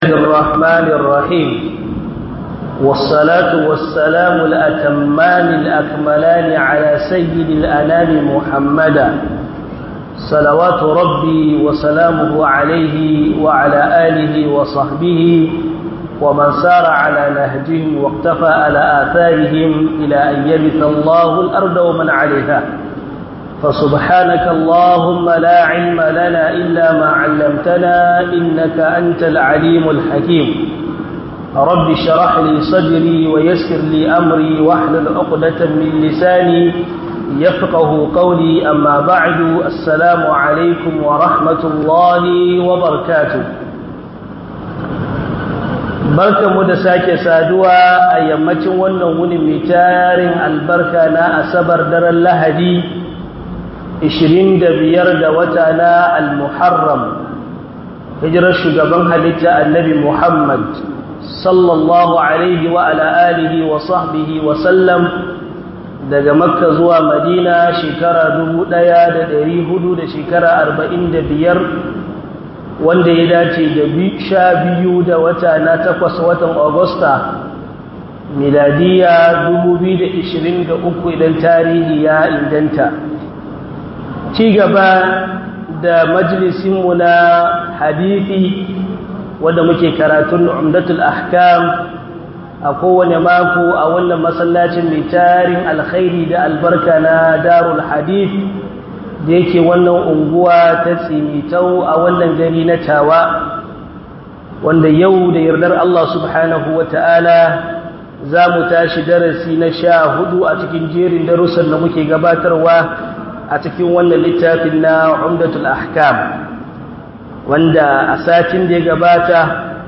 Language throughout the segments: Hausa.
الرحمن الرحيم والصلاة والسلام الأتمان الأكملان على سيد الأنام محمدا صلوات ربي وسلامه عليه وعلى آله وصحبه ومن سار على نهجهم واقتفى على آثارهم إلى أن يبث الله الأرض ومن عليها فسبحانك اللهم لا علم لنا إلا ما علمتنا إنك أنت العليم الحكيم رب شرح لي صدري ويسر لي أمري واحلل عقدة من لساني يفقه قولي أما بعد السلام عليكم ورحمة الله وبركاته barka mu da sake saduwa a yammacin wannan wuni mai tarin albarka na asabar daren lahadi 25 da wata na al-muharram hijirar shugaban halitta annabi muhammad sallallahu alaihi wa ala alihi wa sahbihi wa sallam daga makka zuwa madina shekara 1400 da shekara 45 wanda ya dace da sha biyu da wata na takwas watan agusta miladiya 2023 idan tarihi ya inganta ci gaba da majalisinmu na hadithi wanda muke karatun umdatul ahkam a kowane mako a wannan masallacin mai tarin alkhairi da albarka na darul hadith da yake wannan unguwa ta tsimitau a wannan gari na tawa wanda yau da yardar Allah subhanahu wa ta'ala za mu tashi darasi na sha hudu a cikin jerin darussan da muke gabatarwa a cikin wannan littafin na umdatul ahkam wanda a satin da ya gabata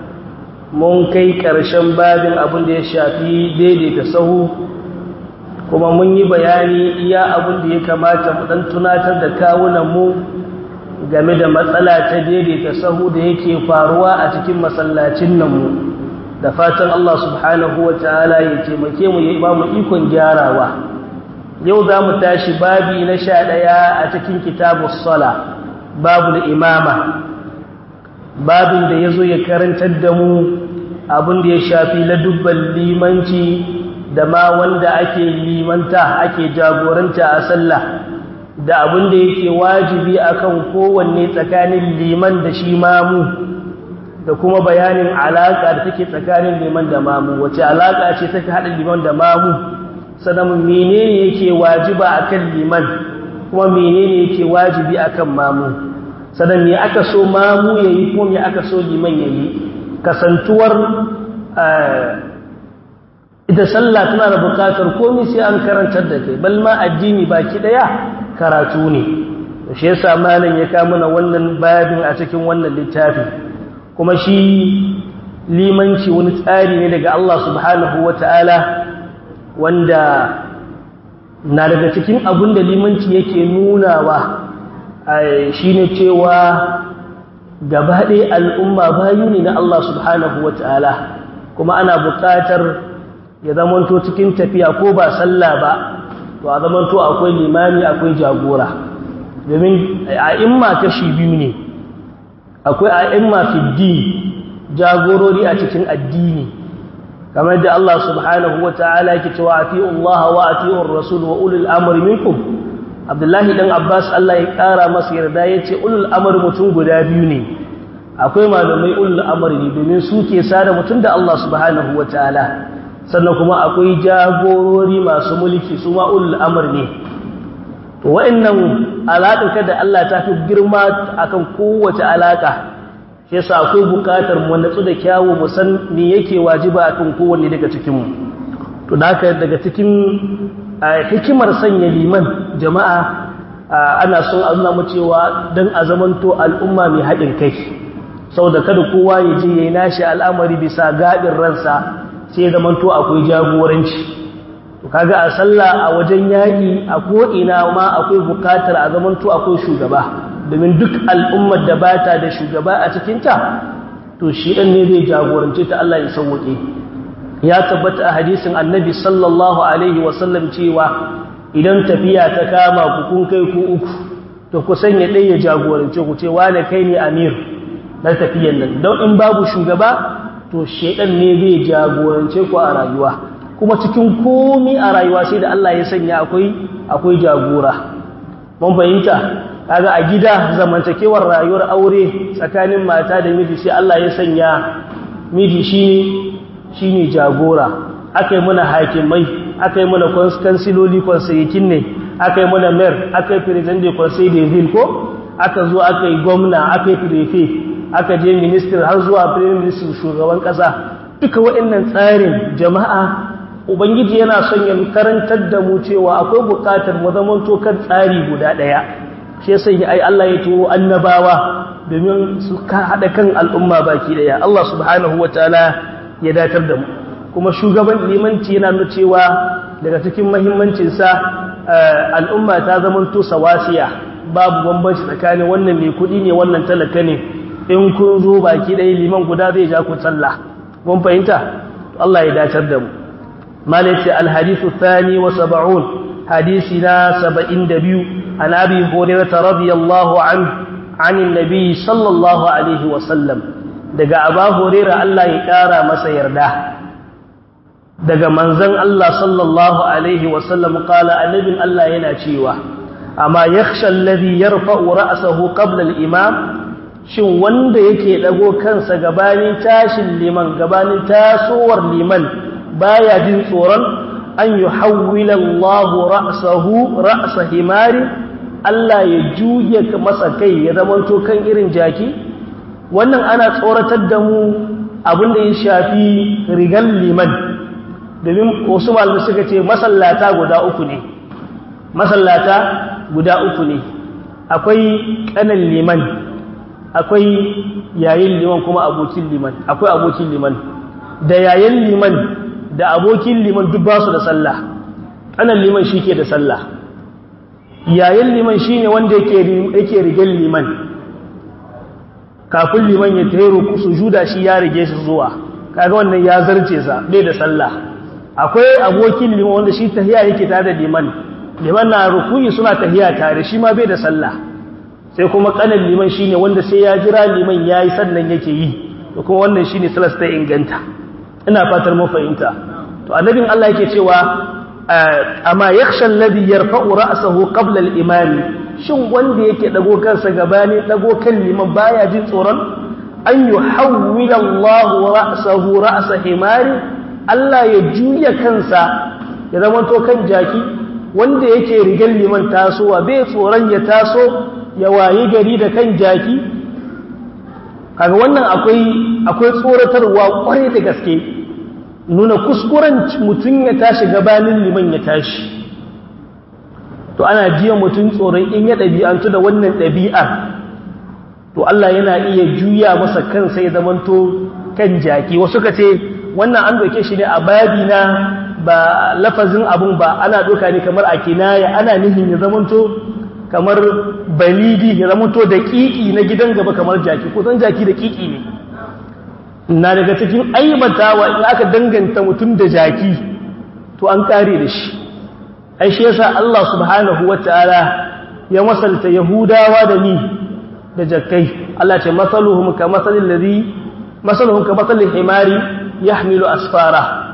mun kai ƙarshen babin abin da ya shafi daidaita sahu kuma mun yi bayani iya abin da ya kamata mu dan tunatar da kawunan mu game da matsala ta daidaita sahu da yake faruwa a cikin masallacin nan mu da fatan Allah subhanahu wataala ya taimake mu ya ba mu ikon gyarawa yau za mu tashi babi na sha ɗaya a cikin kitabus sala babu imama babin da ya zo ya karantar da mu abin da ya shafi ladubban limanci da ma wanda ake limanta ake jagoranta a sallah da abin da yake wajibi akan kowanne tsakanin liman da shi mamu da kuma bayanin alaka da take tsakanin liman da mamu wace alaka ce take hada liman da mamu sannan menene yake wajiba akan liman kuma menene yake wajibi akan mamu sannan me aka so mamu yayi kuma me aka so liman yayi kasantuwar ita sallah tana da bukatar komai sai an karantar da kai bal ma addini baki daya karatu ne shi yasa malam ya ka mana wannan babin a cikin wannan littafi kuma shi limanci wani tsari ne daga Allah subhanahu wataala wanda na daga cikin abin da limanci yake nunawa shine cewa gaba ɗaya al'umma bayu ne na Allah subhanahu wataala kuma ana buƙatar ya zamanto cikin tafiya ko ba sallah ba to a zamanto akwai limami akwai jagora domin a'imma kashi biyu ne akwai a'imma fi din jagorori a cikin addini kamar da Allah subhanahu wata'ala yake cewa ati'u Allah wa ati'u ar-rasul wa ulul amri minkum Abdullahi dan Abbas Allah ya kara masa yarda yace ulul amri mutum guda biyu ne akwai malamai ulul amri ne domin su ke sada mutum da Allah subhanahu wata'ala sannan kuma akwai jagorori masu mulki su ma'ul amur ne to wa'annan alaƙa da Allah ta fi girma akan kowace alaƙa shi yasa akwai buƙatar mu natsu da kyawu mu san me yake wajiba akan kowanne daga cikin mu to da haka daga cikin hikimar sanya liman jama'a ana son a nuna mu cewa dan a zamanto al'umma mai haɗin kai saboda kada kowa ya je yayi nashi al'amari bisa gaɗin ransa sai zaman to akwai jagoranci to kaga a sallah a wajen yaki a ko ina ma akwai bukatar a zaman to akwai shugaba domin duk al'ummar da bata da shugaba a cikin ta to shi dan ne zai jagorance ta Allah ya sauke ya tabbata a hadisin annabi sallallahu alaihi wasallam cewa idan tafiya ta kama ku kun kai ku uku to ku sanya ɗaya ya jagorance ku ce wane kai ne amir na tafiyan nan don in babu shugaba to shedan ne zai jagorance ku a rayuwa kuma cikin komi a rayuwa sai da Allah ya sanya akwai akwai jagora mun fahimta kaga a gida zamantakewar rayuwar aure tsakanin mata da miji sai Allah ya sanya miji shine shine jagora akai muna hakimai akai muna kansiloli konsayikin ne akai muna mayor akai president de conseil de ville ko aka zo akai gwamna akai prefect aka je minister har zuwa prime minister shugaban kasa duka waɗannan tsarin jama'a ubangiji yana son ya karantar da mu cewa akwai bukatar mu zamanto kan tsari guda ɗaya shi yasa ai Allah ya turo annabawa domin su ka hada kan al'umma baki daya Allah subhanahu wataala ya datar da mu kuma shugaban limanci yana nuna cewa daga cikin muhimmancin sa al'umma ta zamanto sawasiya babu bambanci tsakanin wannan mai kudi ne wannan talaka ne in kun zo baki daya liman guda zai ja ku sallah mun fahimta Allah ya datar da mu malaiti al-hadithu thani wa sab'un حديثنا سبعين دبيو عن أبي هريرة رضي الله عنه عن النبي صلى الله عليه وسلم دقى أبا هريرة الله يكارى مسا يرده دقى منزن الله صلى الله عليه وسلم قال النبي الله يناتيوه أما يخشى الذي يرفع رأسه قبل الإمام shin wanda yake dago kansa gabanin tashin liman gabanin tasowar liman baya jin tsoron an yi hawwila Allah ra'asahu ra'asa himari Allah ya juya masa kai ya zamanto kan irin jaki wannan ana tsoratar da mu abinda ya shafi rigan liman domin wasu malamai suka ce masallata guda uku ne masallata guda uku ne akwai kanan liman akwai yayin liman kuma abokin liman akwai abokin liman da yayin liman da abokin liman duk ba su da sallah anan liman shi ke da sallah yayin liman shi ne wanda yake rigen liman kafin liman ya tero su juda shi ya rige shi zuwa kaga wannan ya zarce sa bai da sallah akwai abokin liman wanda shi tahiya yake tare da liman liman na rukuyi suna tahiya tare shi ma bai da sallah sai kuma kanan liman shine wanda sai ya jira liman yayi sannan yake yi to kuma wannan shine salas ta inganta ina fatar mun fahimta to annabin Allah yake cewa amma yakhsha alladhi yarfa'u ra'sahu qabla al-imam shin wanda yake dago kansa gabani dago kan liman baya jin tsoron an yuhawwila Allah ra'sahu ra'sa himari Allah ya juya kansa ya zama to kan jaki wanda yake rigar liman tasowa bai tsoron ya taso ya wayi gari da kan jaki kaga wannan akwai akwai tsoratarwa kwarai da gaske nuna kuskuren mutum ya tashi gabanin liman ya tashi to ana jiya mutum tsoron in ya ɗabi'antu da wannan ɗabi'ar to Allah yana iya juya masa kansa ya zamanto kan jaki wasu ka ce wannan an doke shi ne a babi na ba lafazin abun ba ana doka ne kamar a kinaya ana nihin ya zamanto kamar balidi ya zamanto da kiki na gidan gaba kamar jaki ko san jaki da kiki ne na daga cikin aibatawa in aka danganta mutum da jaki to an kare da shi ai shi yasa Allah subhanahu wataala ya masalta yahudawa da ni da jakkai Allah ce masaluhum ka masalil ladhi masaluhum ka masalil himari yahmilu asfara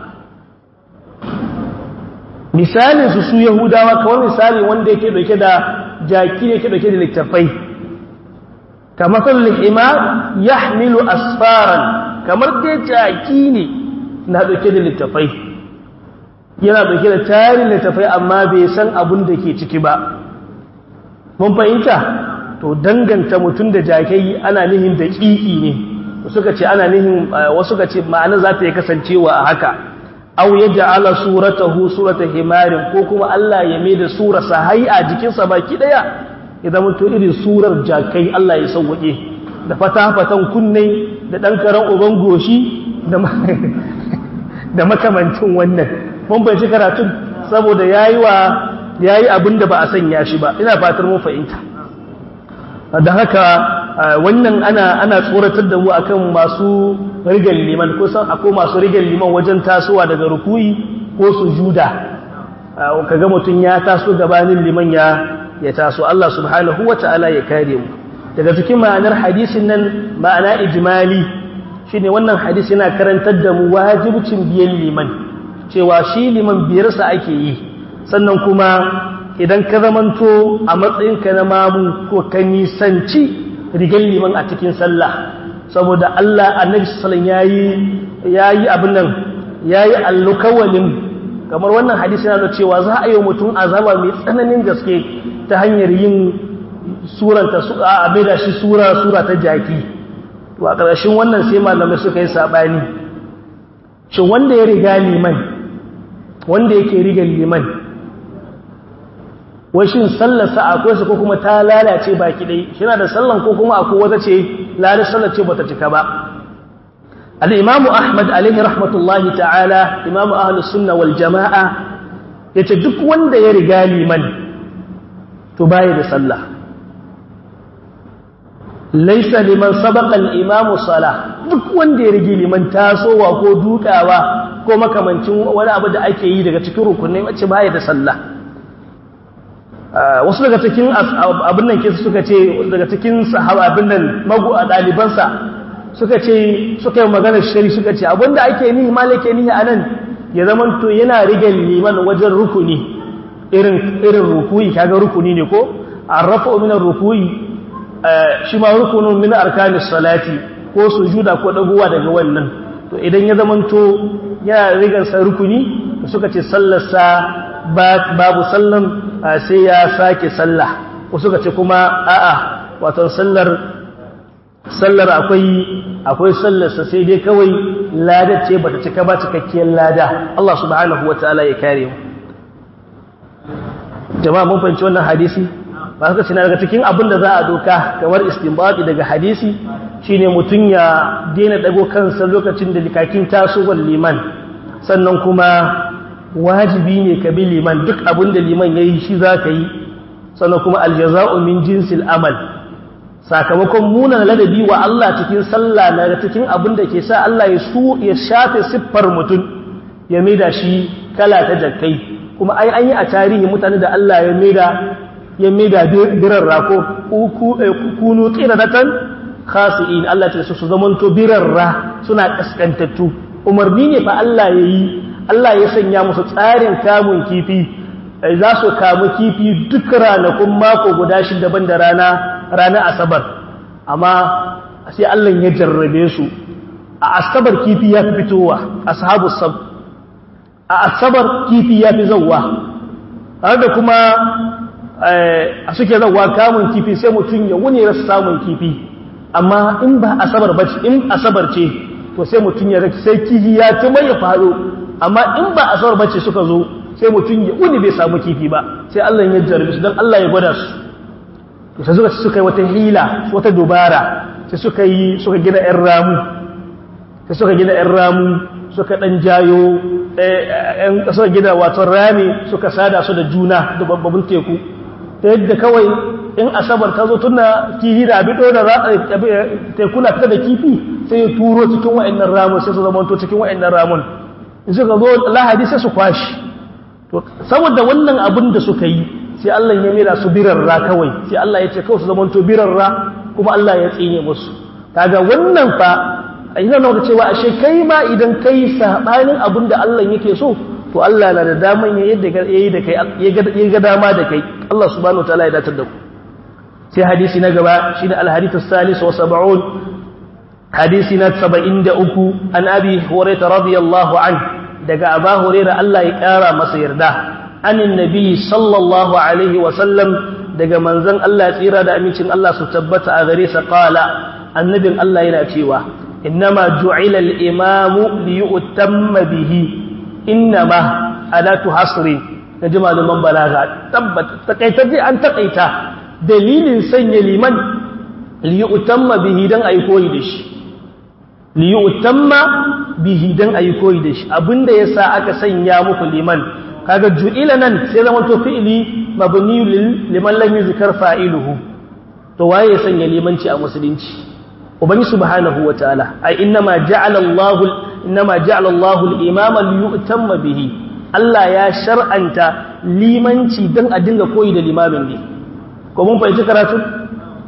misalin su su yahudawa kawai misali wanda yake dauke da jaki ne yake dauke da littafai ka masalil himar yahmilu asfaran kamar dai jaki ne na dauke da littafai yana dauke da tarin littafai amma bai san abun da ke ciki ba mun fahimta to danganta mutum da jakai ana nihin da ƙiƙi ne suka ce ana nihin wasu ka ce ma'ana za ta yi kasancewa a haka aw yaj'ala suratahu surata himarin ko kuma Allah ya mai da surarsa hai a jikinsa baki daya idan mutum irin surar jakai Allah ya sauwaƙe da fata-fatan kunne da ɗan karen uban goshi da makamancin wannan mun bai ci karatun saboda yayi wa yayi abin da ba a sanya shi ba ina fatar mun fahimta da haka wannan ana ana tsoratar da mu akan masu rigal liman ko san akwai masu rigal liman wajen tasowa daga rukuyi ko sujuda kaga mutun ya taso gabanin liman ya ya taso Allah subhanahu wataala ya kare mu daga cikin ma'anar hadisin nan ma'ana ijmali shine wannan hadisi yana karantar da mu wajibcin biyan liman cewa shi liman biyarsa ake yi sannan kuma idan ka zamanto a matsayinka na mamu ko ka nisanci rigar liman a cikin sallah saboda Allah annabi sallallahu yayi yayi abin nan yayi allukawalin kamar wannan hadisi yana da cewa za a yi mutum azaba mai tsananin gaske ta hanyar yin suranta a da shi sura sura ta jaki to a ƙarshen wannan sai malamai suka yi sabani shin wanda ya riga liman wanda yake riga liman washin sallarsa akwai su ko kuma ta lalace baki dai shi da sallan ko kuma akwai wata ce lalata sallar ce bata cika ba al-imamu ahmad alaihi rahmatullahi ta'ala imamu ahlus sunna wal jama'a yace duk wanda ya riga liman to baya da sallah laysa liman sabaqa al-imamu salah duk wanda ya rige liman tasowa ko dukawa ko makamancin wani abu da ake yi daga cikin rukunai wacce baya da sallah wasu daga cikin abin nan kisa suka ce daga cikin sahaba abin nan magu a ɗalibansa suka ce suka yi maganar shari suka ce abinda ake nihi malake nihi a nan ya zaman to yana rige liman wajen rukuni irin irin rukuyi kaga rukuni ne ko arrafa min rukuyi shi ma rukunin min arkanis salati ko sujuda ko dagowa daga wannan to idan ya zaman to yana rigar sa rukuni suka ce sallarsa babu sallan sai ya sake sallah ko suka ce kuma a'a wato sallar sallar akwai akwai sallarsa sai dai kawai ladar ce bata cika ba cikakkiyar lada Allah subhanahu wataala ya kare mu jama'a mun fahimci wannan hadisi ba suka ce na daga cikin abin da za a doka kamar istinbati daga hadisi shine mutun ya daina dago kansa lokacin da likakin tasowar liman sannan kuma wajibi ne ka bi liman duk abin da liman ya yi shi za ka yi sannan kuma aljaza'u min jinsil amal sakamakon munan ladabi wa Allah cikin sallah na cikin abin da ke sa Allah ya su ya shafe siffar mutum ya maida shi kala ta jakkai kuma ai an yi a tarihi mutane da Allah ya maida ya maida birarra ko kunu qiradatan khasi'in Allah ta su zamanto birarra suna kaskantattu umarni ne fa Allah ya yi Allah ya sanya musu tsarin kamun kifi za su kamu kifi duk ranakun mako guda shi daban da rana ranar asabar amma sai Allah ya jarrabe su a asabar kifi ya fi fitowa ashabu sab a asabar kifi ya fi zauwa har da kuma a suke zauwa kamun kifi sai mutum ya wuni rasa samun kifi amma in ba asabar bace in asabar ce to sai mutum ya rake sai kifi ya ta mai ya faɗo amma in ba a saurar bacci suka zo sai mutum ya wuni bai samu kifi ba sai Allah ya jarrabe su don Allah ya gwada su sai suka suka yi wata hila wata dubara sai suka yi suka gina ƴan ramu sai suka gina ƴan ramu suka dan jayo ƴan suka gina wato rami suka sada su da juna da babban teku ta yadda kawai in asabar ta zo tuna kihi da abin da za a tekuna fita da kifi sai ya turo cikin wa'annan ramun sai su zamanto cikin wa'annan ramun suka zo lahadi sai su kwashi to saboda wannan abin da suka yi sai Allah ya mera su birarra kawai sai Allah ya ce kawai su zamanto birarra kuma Allah ya tsine musu kaga wannan fa ina nuna cewa ashe kai ma idan kai sabanin abin da Allah yake so to Allah na da daman ya yadda yayi da kai ya ga dama da kai Allah subhanahu wataala ya datar da ku sai hadisi na gaba shine al-hadith as-salis wa sab'un hadisi na 73 an abi hurairah radiyallahu anhu daga aba huraira Allah ya ƙara masa yarda anin nabi sallallahu alaihi wasallam daga manzon Allah tsira da amincin Allah su tabbata a gare sa qala annabin Allah yana cewa innama ju'ila al-imamu li yu'tamma bihi innama alatu hasri da malaman balaga tabbata takaitaje an takaita dalilin sanya liman li yu'tamma bihi dan ayi koyi da shi li yu'tamma bihi dan ayi koyi da shi abinda yasa aka sanya muku liman kaga ju'ila nan sai zama to fi'ili mabni liman lam yuzkar fa'iluhu to waye ya sanya limanci a musulunci ubangi subhanahu wataala ai innama ja'ala Allah innama ja'ala Allah al-imama liyutamma bihi Allah ya shar'anta limanci dan a dinga koyi da limamin ne ko mun fahimci karatu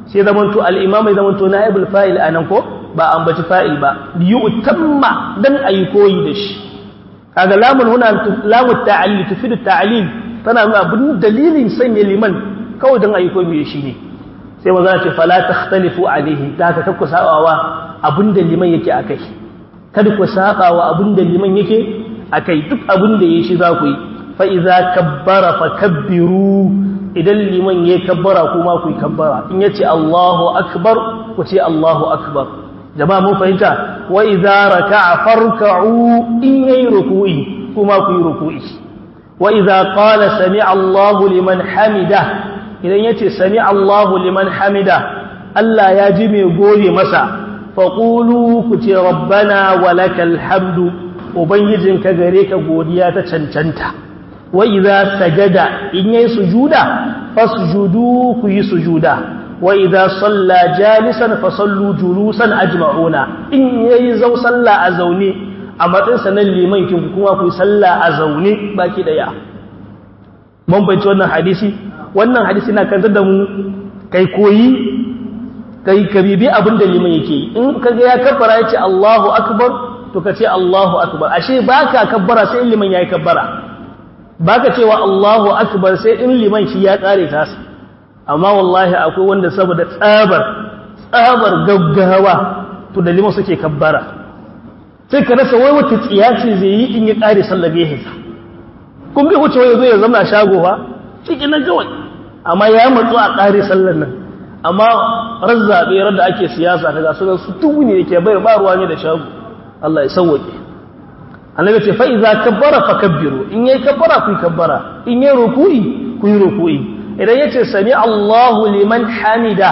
sai zamanto al-imam ya zamanto naibul fa'il anan ko ba ambaci fa'il ba yu'tamma dan ayi koyi da shi kaga lamun huna lamu ta'alli tufidu ta'lil tana nuna abin dalilin sanya liman kawai dan ayi koyi shi ne sai maza ce fala takhtalifu alaihi da haka kakku sabawa abinda liman yake akai kada ku sabawa abinda liman yake akai duk abinda yayi shi za ku yi fa iza kabbara fakabbiru idan liman yayi kabbara kuma ku yi kabbara in yace Allahu akbar ku ce Allahu akbar jama'a mun fahimta wa iza raka'a farka'u in yayi ruku'i kuma ku yi ruku'i wa iza qala sami'a Allahu liman hamida idan ya ce sami Allahu liman hamida Allah ya ji mai gode masa faƙulu ku ce rabbana walakal hamdu ubangijinka gare ka godiya ta cancanta wa idza sajada in yayi sujuda fasjudu ku yi sujuda wa idza salla jalisan fasallu julusan ajma'una in yayi zau salla a zaune a matsayin sanan liman kin kuma ku yi salla a zaune baki daya mun bayyana wannan hadisi wannan hadisi na kantar da mu kai koyi kai ka bibi abin da liman yake yi in kaga ya kabbara ya ce Allahu akbar to ka ce Allahu akbar ashe baka kabbara sai in liman yayi kabbara baka cewa Allahu akbar sai in liman shi ya kare ta amma wallahi akwai wanda saboda tsabar tsabar gaggawa to da liman suke kabbara sai ka rasa wai wata tsiya ce zai yi in ya kare sallar gehensa kun bai wuce wai zo ya zama shago ba cikin nan kawai amma ya matsu a ƙare sallar nan amma razzaɓe da ake siyasa ta gasu su tubu ne yake bai ba ruwa ne da shago Allah ya sauwaƙe annabi ce fa iza kabbara fa kabbiru in yayi kabbara ku kabbara in yayi ruku'i ku yi ruku'i idan yace sami Allahu liman hamida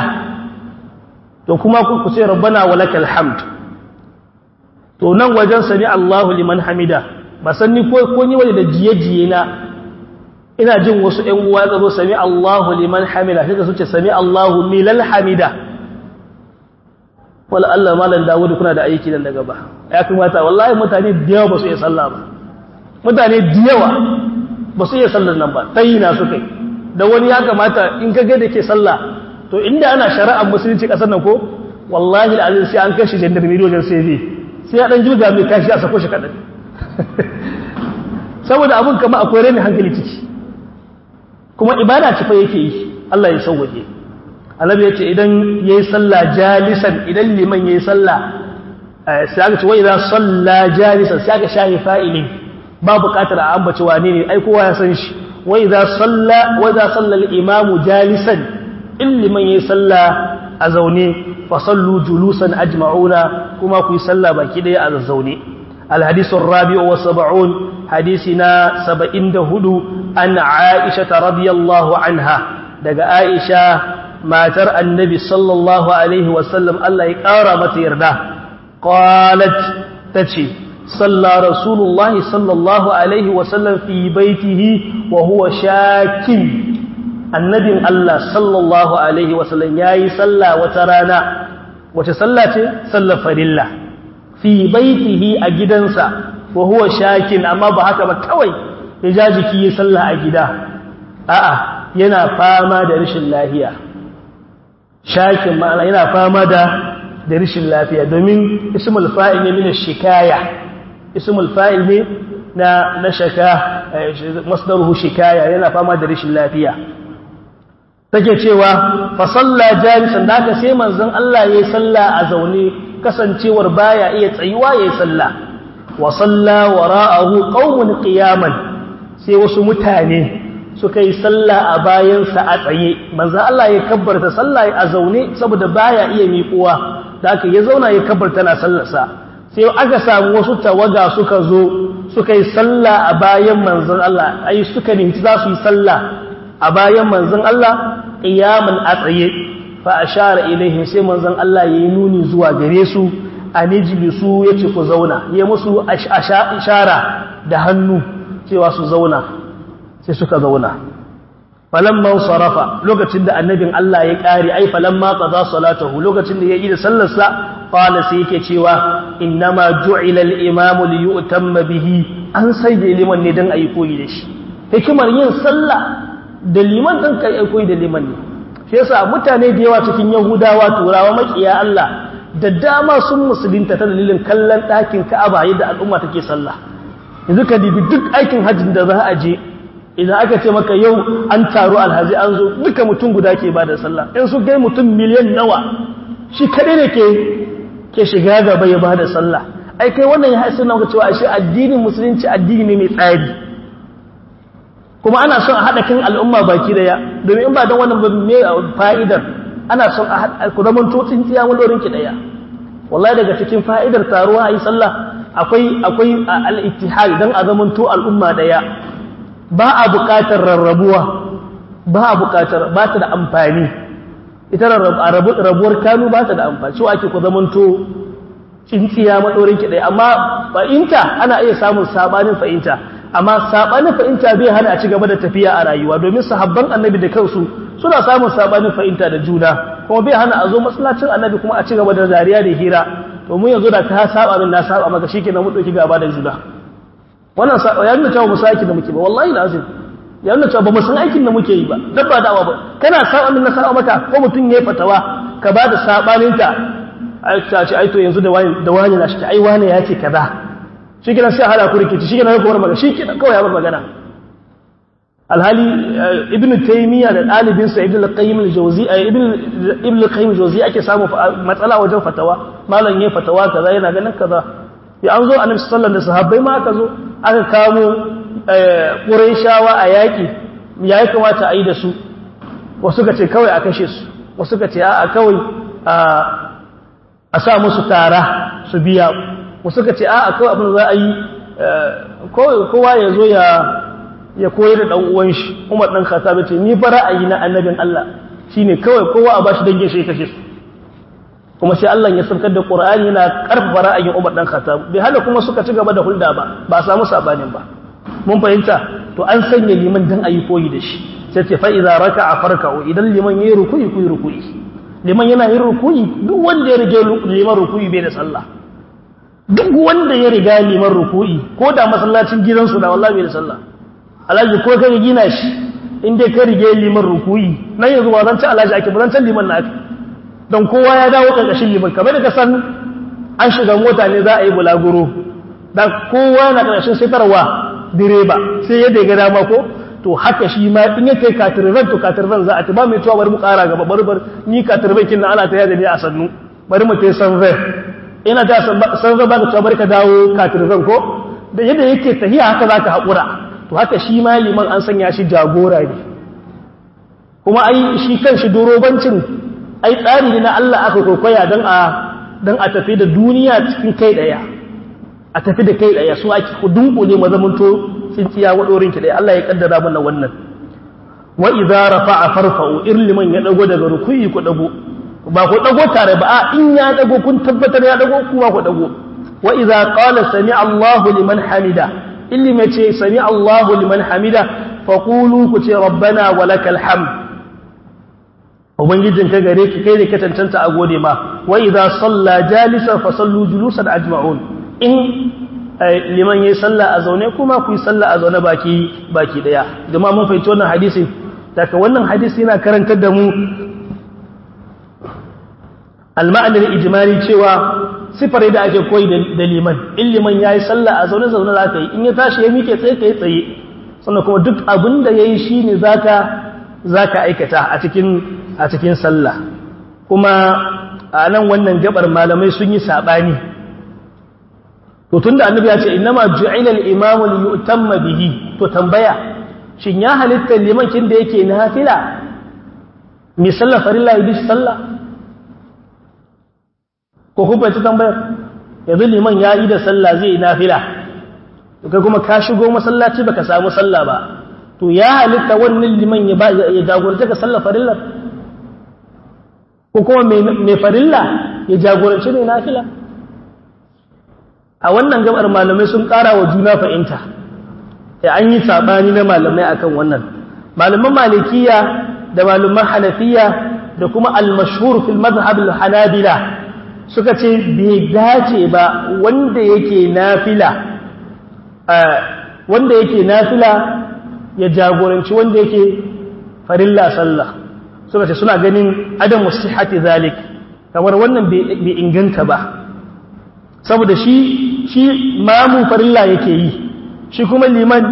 to kuma ku ce rabbana walakal hamd to nan wajen sami Allahu liman hamida ba san ni ko ko ni wani da jiye-jiye na ina jin wasu ‘yan uwa ya zo sami Allahu liman hamida sai su ce sami Allahu milal hamida wala Allah malam Dawud kuna da aiki nan daga ba ya kamata wallahi mutane da yawa ba su iya sallah ba mutane da yawa ba su iya sallar nan ba tayina su kai da wani ya kamata in ka ga da ke sallah to inda ana shari'ar musulunci kasar nan ko wallahi al'azim sai an kashi jandarmeri wajen sai zai sai ya dan jirga mai kashi a sako shi kadan saboda abun kama akwai rani hankali ciki kuma ibada ce fa yake yi Allah ya sauwaje annabi yace idan yayi sallah jalisan idan liman yayi sallah sai aka ce wa idza salla jalisan sai aka shahi fa'ilin ba buƙatar a ambaci wane ne ai kowa ya san shi wa idza salla wa idza salla al-imam jalisan in liman yayi sallah a zaune fa sallu julusan ajma'una kuma ku yi sallah baki daya a zaune الحديث الرابع والسبعون حديثنا سبعين دهدو أن عائشة رضي الله عنها دقى عائشة ما ترى النبي صلى الله عليه وسلم الله يقارب يرده قالت تتشي صلى رسول الله صلى الله عليه وسلم في بيته وهو شاك النبي الله صلى الله عليه وسلم ياي صلى وترانا وتصلى صلى فريلا fi baitihi a gidansa wa huwa shakin amma ba haka ba kawai ya ja jiki ya sallah a gida a'a yana fama da rashin lafiya shakin ma'ana yana fama da da rashin lafiya domin ismul fa'il ne min shikaya ismul fa'il ne na na shaka masdaruhu shikaya yana fama da rashin lafiya take cewa fa salla jalisan da ka sai manzon Allah yayi sallah a zaune kasancewar baya iya tsayuwa yayi sallah wa salla wara'ahu qaumun qiyaman sai wasu mutane suka yi sallah a bayansa a tsaye manzo Allah ya kabbarta sallah a zaune saboda baya iya miƙuwa da aka ya zauna ya kabbarta na sallarsa sai aka samu wasu tawaga suka zo suka yi sallah a bayan manzon Allah ai suka ne za su yi sallah a bayan manzon Allah qiyaman a tsaye fa ashara ilaihim sai manzon Allah yayi nuni zuwa gare su anijlisu yace ku zauna ya musu ishara da hannu cewa su zauna sai suka zauna falamma sarafa lokacin da annabin Allah ya kare ai falamma qada salatahu lokacin da ya yi da sallarsa qala sai yake cewa innama ju'ila al-imam li yu'tamma bihi an sai da liman ne dan ayi koyi da shi hikimar yin sallah da liman dan kai ayi koyi da liman ne shi yasa mutane da yawa cikin yahudawa turawa makiya Allah da dama sun musulunta ta dalilin kallon ɗakin ka'aba yadda al'umma take sallah yanzu ka dibi duk aikin hajjin da za a je idan aka ce maka yau an taru alhazi an zo duka mutum guda ke ba da sallah in su gai mutum miliyan nawa shi kaɗai ne ke ke shiga gaba ya ba da sallah ai kai wannan ya haisa na cewa ashe addinin musulunci addini ne mai tsari kuma ana son a haɗa kan al'umma baki daya domin in ba don wannan ba me fa'idar ana son a haɗa ku zaman tutsin tsiya mulorin ki daya wallahi daga cikin fa'idar taruwa a yi sallah akwai akwai al-ittihad dan a zaman to al'umma daya ba a buƙatar rarrabuwa ba a buƙatar ba ta da amfani ita rabuwar kanu ba ta da amfani cewa ake ku zaman to tsintsiya maɗorin ki ɗaya amma fahimta ana iya samun sabanin fahimta amma sabanin fahimta bai hana a ci gaba da tafiya a rayuwa domin sahabban annabi da kansu suna samun sabanin fahimta da juna kuma bai hana a zo masallacin annabi kuma a ci gaba da zariya da hira to mun yanzu da ka saba min na saba maka shikenan mu dauki gaba da juna wannan ya nuna cewa mu aikin da muke ba wallahi lazim ya nuna cewa ba mu san aikin da muke yi ba dabba dawa ba kana saba min na saba maka ko mutum yayi fatawa ka ba da sabaninta ta ce ai to yanzu da wani da wani na shi ai wani ya ce kaza shikenan sai hada ku rikici shikenan ku bar magana shikenan kawai ya bar magana alhali ibn taymiya da dalibin sa ibn al-qayyim al-jawzi ibn ibn al-qayyim al-jawzi ake samu matsala wajen fatawa malam yayin fatawa kaza yana ganin kaza ya an zo annabi sallallahu alaihi wasallam da sahabbai ma aka zo aka kamo quraishawa a yaki ya ya kamata a yi da su wasu ka ce kawai a kashe su wasu ka ce a kawai a sa musu tara su biya wasu ka ce a kawai abin za a yi kowa ya zo ya ya koyar da ɗan'uwan shi umar ɗan kasa ce ni ba ra'ayi na annabin Allah shi ne kawai kowa a ba shi dangin shi kashe su kuma sai Allah ya saukar da ƙura'ani yana ƙarfafa ra'ayin umar ɗan kasa bai hana kuma suka ci gaba da hulɗa ba ba a samu sabanin ba mun fahimta to an sanya liman dan a yi koyi da shi sai ce fa'iza raka a farka'u idan liman ya yi rukuyi kuyi rukuyi liman yana yin rukuyi duk wanda ya rige liman rukuyi bai da sallah duk wanda ya riga liman rukuyi ko da masallacin gidansu da wallahi bai da sallah alhaji ko ka gina shi in dai ka rige liman rukuyi nan yanzu ba zan ci alhaji ake ba zan can liman na ake don kowa ya dawo karkashin liman kamar da ka san an shiga mota ne za a yi bulaguro dan kowa na karkashin sitarwa direba sai yadda ya ga dama ko to haka shi ma in ya kai katirban to katirban za a ta ba mai tuwa bari mu kara gaba bari bari ni katirban kin ana ta yada ne a sannu bari mu ta sanve ina ta sanve ba ka tuwa bari ka dawo katirban ko da yadda yake tahiya haka zaka haƙura to haka shi ma liman an sanya shi jagora ne kuma ai shi kan shi dorobancin ai tsari ne na Allah aka kokoya don a don a tafi da duniya cikin kai daya a tafi da kai daya su ake dunkule mazamanto tsintsiya wadorin ki daya Allah ya kaddara mana wannan wa idza rafa'a farfa'u irliman ya dago daga rukuyi ku dago ba ku dago tare ba a in ya dago kun tabbatar ya dago kuma ku dago wa idza qala sami Allahu liman hamida illi mai ce sami Allahu liman hamida faqulu ku ce rabbana walakal hamd ubangijin ka gare ki kai ne ka tantanta a gode ma wa idza salla jalisa fa sallu julusan ajma'un in liman yayi sallah a zaune kuma ku yi sallah a zaune baki baki daya jama'a mun fahimci wannan hadisi daga wannan hadisi yana karantar da mu al-ma'ana al-ijmali cewa sifar da ake koyi da liman in liman yayi sallah a zaune zaune zaka yi in ya tashi ya mike tsaye kai tsaye sannan kuma duk abin da yayi shine zaka zaka aikata a cikin a cikin sallah kuma a nan wannan gabar malamai sun yi sabani to tunda annabi ya ce innama ju'ila al-imam li yu'tamma bihi to tambaya shin ya halitta liman kin da yake nafila mi sallah farilla yi sallah ko kuma ta tambayar yanzu liman ya yi da sallah zai yi nafila to kai kuma ka shigo masallaci baka samu sallah ba to ya halitta wannan liman ya ba ya jagorance ka sallah farilla ko kuma mai farilla ya jagorance mai nafila a wannan gabar malamai sun ƙara wa juna fahimta ya an yi saɓani na malamai akan wannan malaman malikiya da malaman hanafiya da kuma al-mashhur fil madhhab al-hanabila suka ce bai dace ba wanda yake nafila wanda yake nafila ya jagoranci wanda yake farilla sallah suka ce suna ganin adam sihhati zalik kamar wannan bai inganta ba saboda shi shi mamu farilla yake yi shi kuma liman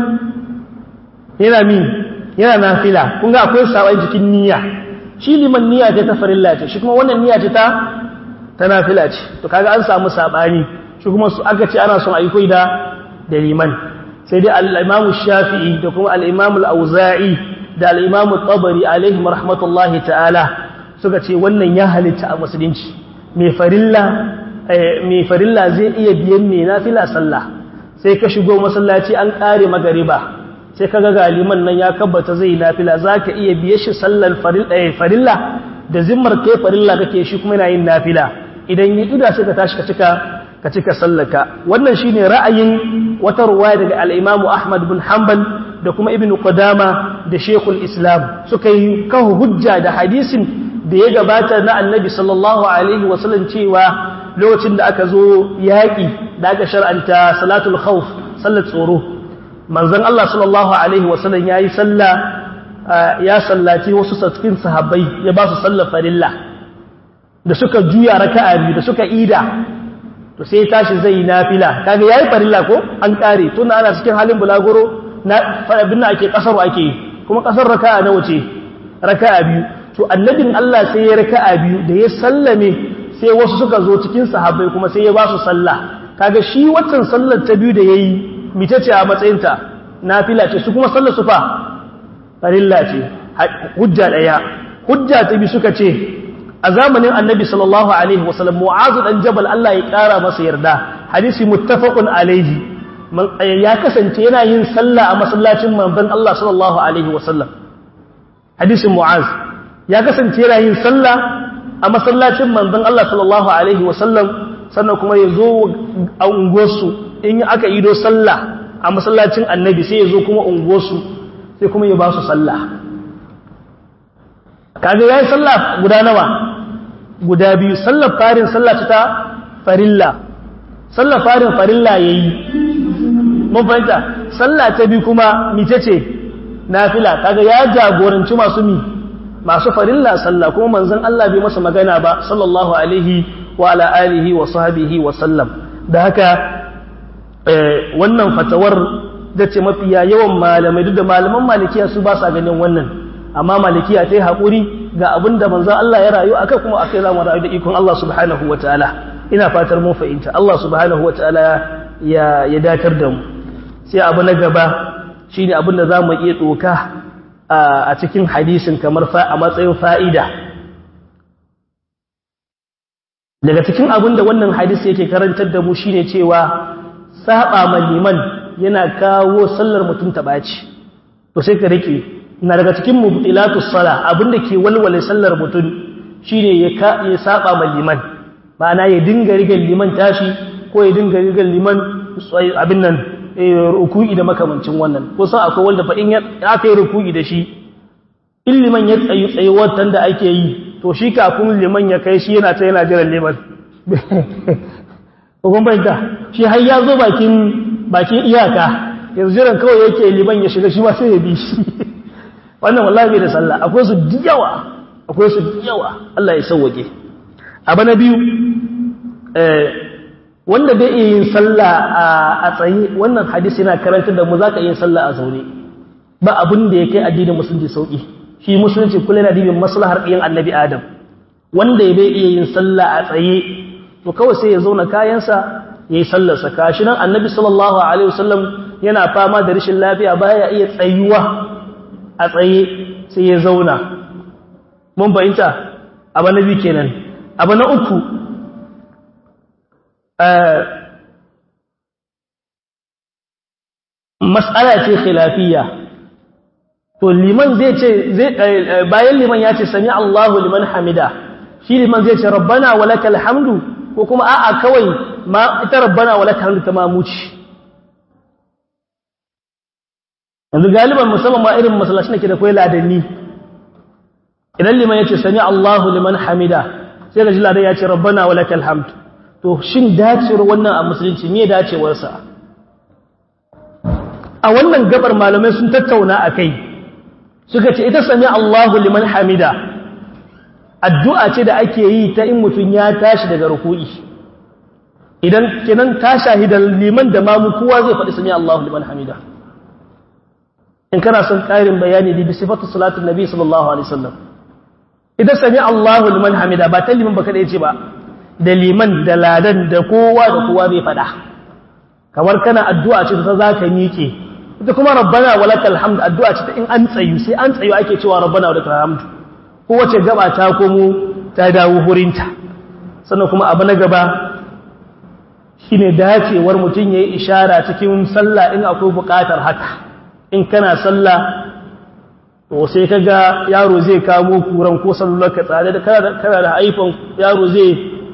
yana min yana nafila kun ga akwai sabai jikin niyya shi liman niyya ce ta farilla ce shi kuma wannan niyya ce ta ta nafila ce to kaga an samu sabani shi kuma su aka ce ana son ayi koyi da da liman sai dai al-Imam Shafi'i da kuma al-Imam al-Auza'i da al-Imam tabari alaihim rahmatullahi ta'ala suka ce wannan ya halitta a musulunci mai farilla mai farilla zai iya biyan mai nafila sallah sai ka shigo masallaci an kare magariba sai kaga galiman nan ya kabbata zai nafila zaka iya biye shi sallar farilla da zimmar kai farilla kake shi kuma yana yin nafila idan yi ida sai ka tashi ka cika ka cika sallaka wannan shine ra'ayin wata ruwaya daga al-Imam Ahmad bin Hanbal da kuma Ibn Qudama da Sheikhul Islam suka yi kawo hujja da hadisin da ya gabata na Annabi sallallahu alaihi wasallam cewa lokacin da aka zo yaƙi da aka shar'anta salatul khawf sallar tsoro manzon Allah sallallahu alaihi wasallam yayi sallah ya sallaci wasu sattin sahabbai ya ba su sallar farilla da suka juya raka'a biyu da suka ida to sai tashi zai nafila kaga yayi farilla ko an kare tun ana cikin halin bulaguro na farabin ake kasar ake kuma kasar raka'a nawa ce raka'a biyu to annabin Allah sai ya raka'a biyu da ya sallame sai wasu suka zo cikin sahabbai kuma sai ya ba su sallah kaga shi waccan sallar ta biyu da yayi mice ce a matsayinta nafila ce su kuma sallar su fa farilla ce hujja daya hujja ta bi suka ce a zamanin annabi sallallahu alaihi wasallam mu'azu dan jabal Allah ya kara masa yarda hadisi muttafaqun alaihi ya kasance yana yin sallah a masallacin manzon Allah sallallahu alaihi wasallam hadisin mu'az ya kasance yana yin sallah a masallacin manzon Allah sallallahu alaihi wasallam sannan kuma ya zo a unguwarsu in aka ido sallah a masallacin annabi sai ya zo kuma unguwarsu sai kuma ya ba su sallah kaga yayi sallah guda nawa guda biyu sallar farin sallah ta farilla sallar farin farilla yayi mun fahimta sallah ta bi kuma mice ce nafila kaga ya jagoranci masu mi masu farilla sallah kuma manzon Allah bai masa magana ba sallallahu alaihi wa ala alihi wa sahbihi wa sallam da haka wannan fatawar da ce mafiya yawan malamai duk da malaman malikiya su ba sa ganin wannan amma malikiya ta yi haƙuri ga abin da manzan Allah ya rayu aka kuma aka za mu rayu da ikon Allah subhanahu wa ta'ala ina fatar mun fahimta Allah subhanahu wa ta'ala ya ya datar da mu sai abu na gaba shine abin da za mu iya doka a cikin hadisin kamar a matsayin fa'ida daga cikin abin da wannan hadisi yake karantar da mu shine cewa saba ma liman yana kawo sallar mutum ta ɓaci to sai ka rike na daga cikin mubtilatus sala abinda ke walwale sallar mutum shine ya ka ya saba ma liman ma'ana ya dinga rigar liman tashi ko ya dinga rigar liman abin nan ruku'i da makamancin wannan ko san akwai wanda fa in aka yi ruku'i da shi in liman ya tsayi tsayuwar da ake yi to shi kafin liman ya kai shi yana ta yana jiran liman hukun bayyanta shi har ya zo bakin bakin iyaka yanzu jiran kawai yake liman ya shiga shi ma sai ya bi shi wannan wallahi bai da sallah akwai su yawa akwai su yawa Allah ya sauwake abu na biyu wanda bai iya yin sallah a tsaye wannan hadisi yana karanta da mu zaka yin sallah a zaune ba abin da ya kai addinin musulunci sauki shi musulunci kula yana dibin maslahar ɗiyan annabi adam wanda bai iya yin sallah a tsaye to kawai sai ya zauna kayansa ya yi sallarsa kashi nan annabi sallallahu alaihi wasallam yana fama da rashin lafiya baya iya tsayuwa a tsaye sai ya zauna mun bayinta abu na biyu kenan abu na uku mas'ala ce khilafiyya to liman zai ce bayan liman ya ce sami Allahu liman hamida shi liman zai ce rabbana walakal hamdu ko kuma a'a kawai ma ita rabbana walakal hamdu ta mamuci yanzu galiban musamman ma irin masallacin da ke da kwai ladanni idan liman ya ce sami Allahu liman hamida sai ga ji ladan ya ce rabbana walakal hamd to shin dacewar wannan a musulunci me dacewarsa a wannan gabar malamai sun tattauna a kai suka ce ita sami Allahu liman hamida addu'a ce da ake yi ta in mutum ya tashi daga ruku'i idan kenan ta shahida liman da mamu kowa zai faɗi sami Allahu liman hamida in kana son ƙarin bayani da bi sifatu salatin nabi sallallahu alaihi wasallam idan sami Allahu liman hamida ba ta liman ba kada ce ba da liman da ladan da kowa da kowa zai faɗa kamar kana addu'a ce ta zaka miƙe ita kuma rabbana walakal hamd addu'a ce ta in an tsayu sai an tsayu ake cewa rabbana walakal hamd kowace gaba ta komo ta dawo hurinta sannan kuma abu na gaba shine dacewar mutum yayi ishara cikin sallah in akwai buƙatar haka in kana sallah to sai kaga yaro zai kamo kuran ko sallar ka tsare da kana da iPhone yaro zai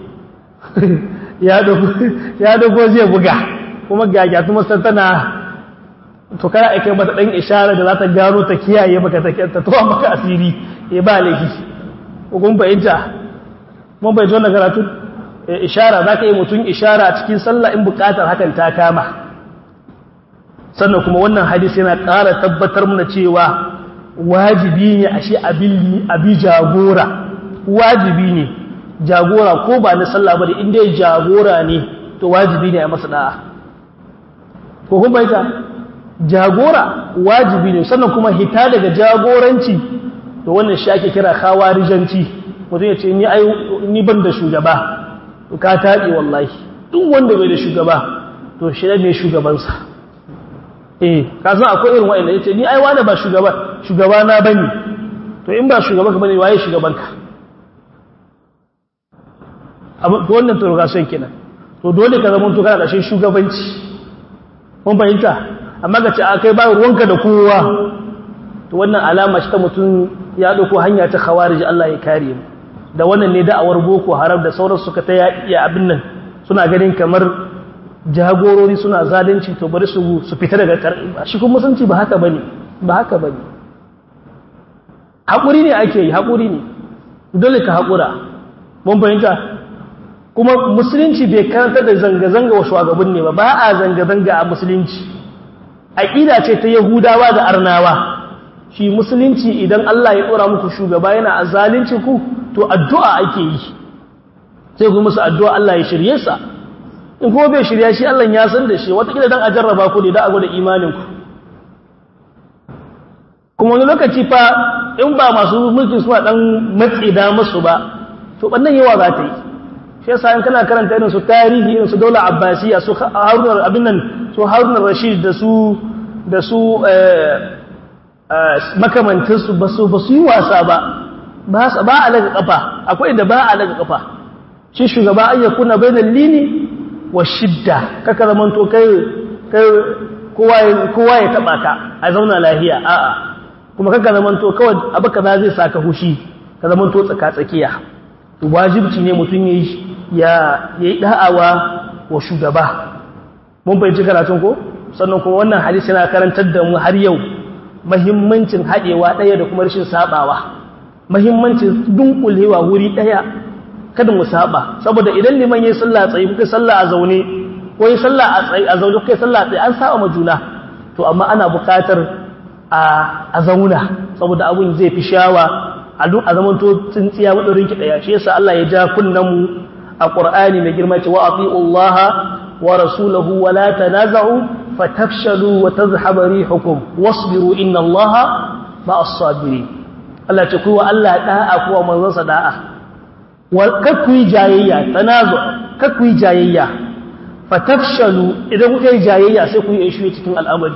ya dogo ya dogo zai buga kuma gagya kuma tana to kana ake mata dan ishara da za ta gano ta kiyaye maka ta ta to maka asiri eh ba laifi kun fahimta mun bai zo na karatu ishara zaka yi mutun ishara cikin sallah in bukatar hakan ta kama sannan kuma wannan hadisi yana ƙara tabbatar mana cewa wajibi ne ashe abin abi jagora wajibi ne jagora ko ba na sallah ba da inda jagora ne to wajibi ne a masa da'a ko kun baita jagora wajibi ne sannan kuma hita daga jagoranci to wannan shi ake kira khawarijanci mutum ya ce ni ai ni ban da shugaba to ka tabi wallahi duk wanda bai da shugaba to shi ne shugabansa eh ka san akwai irin wa'anda yace ni ai wani ba shugaba shugaba na bane to in ba shugaban ka bane waye shugaban ka abu to wannan to ga son kenan to dole ka zama to kana kashin shugabanci mun fahimta amma ga ce akai ba ruwanka da kowa to wannan alama ce ta mutum ya dauko hanya ta khawarij Allah ya kare mu da wannan ne da'awar boko haram da sauran suka ta iya abin nan suna ganin kamar jagorori suna zalunci to bari su su fita daga shi kuma musulunci ba haka bane ba haka bane hakuri ne ake yi hakuri ne dole ka hakura mun fahimta kuma musulunci bai karanta da zanga-zanga wa shugaban ne ba ba a zanga-zanga a musulunci aqida ce ta yahudawa da arnawa shi musulunci idan Allah ya dora muku shugaba yana a zalunci ku to addu'a ake yi sai ku musu addu'a Allah ya shirye sa in kuma bai shirya shi Allah ya san da shi watakila dan a jarraba ku ne da a gwada imaninku kuma wani lokaci fa in ba masu mulkin suna dan matsi da musu ba to bannan yawa za ta yi shi yasa in kana karanta irin su tarihi irin su daula abbasiya su harunar abin nan su harunar rashid da su da su makamantinsu ba su ba su yi wasa ba ba a laga kafa akwai da ba a laga kafa shi shugaba ayyakuna bainal lini wa shidda kaka zamanto kai kai kowa ya taba ka a zauna lahiya a'a kuma kaka zamanto kawai abu kaza zai saka hushi ka zamanto tsaka tsakiya wajibci ne mutum yayi ya yayi da'awa wa shugaba mun bai karatun ko sannan kuma wannan hadisi yana karantar da mu har yau muhimmancin hadewa daya da kuma rashin sabawa muhimmancin dunkulewa wuri daya kada mu saba saboda idan liman yayin sallah tsaye kuka sallah a zaune ko yayin sallah a tsaye a zaune kuka sallah tsaye an saba ma juna to amma ana buƙatar a a zauna saboda abun zai fi shawa a duk a zaman to tsintsiya madorin ki daya shi yasa Allah ya ja kunnan mu a Qur'ani mai girma ce wa atiullaha wa rasulahu wa la tanaza'u fatafshalu wa tadhhabu rihukum wasbiru inna Allaha ma'as sabirin Allah ce ku wa Allah da'a ku wa manzon sa da'a kakku yi jayayya tanazu kakku yi jayayya fatafshalu idan kuka yi jayayya sai ku yi ishu cikin al'amari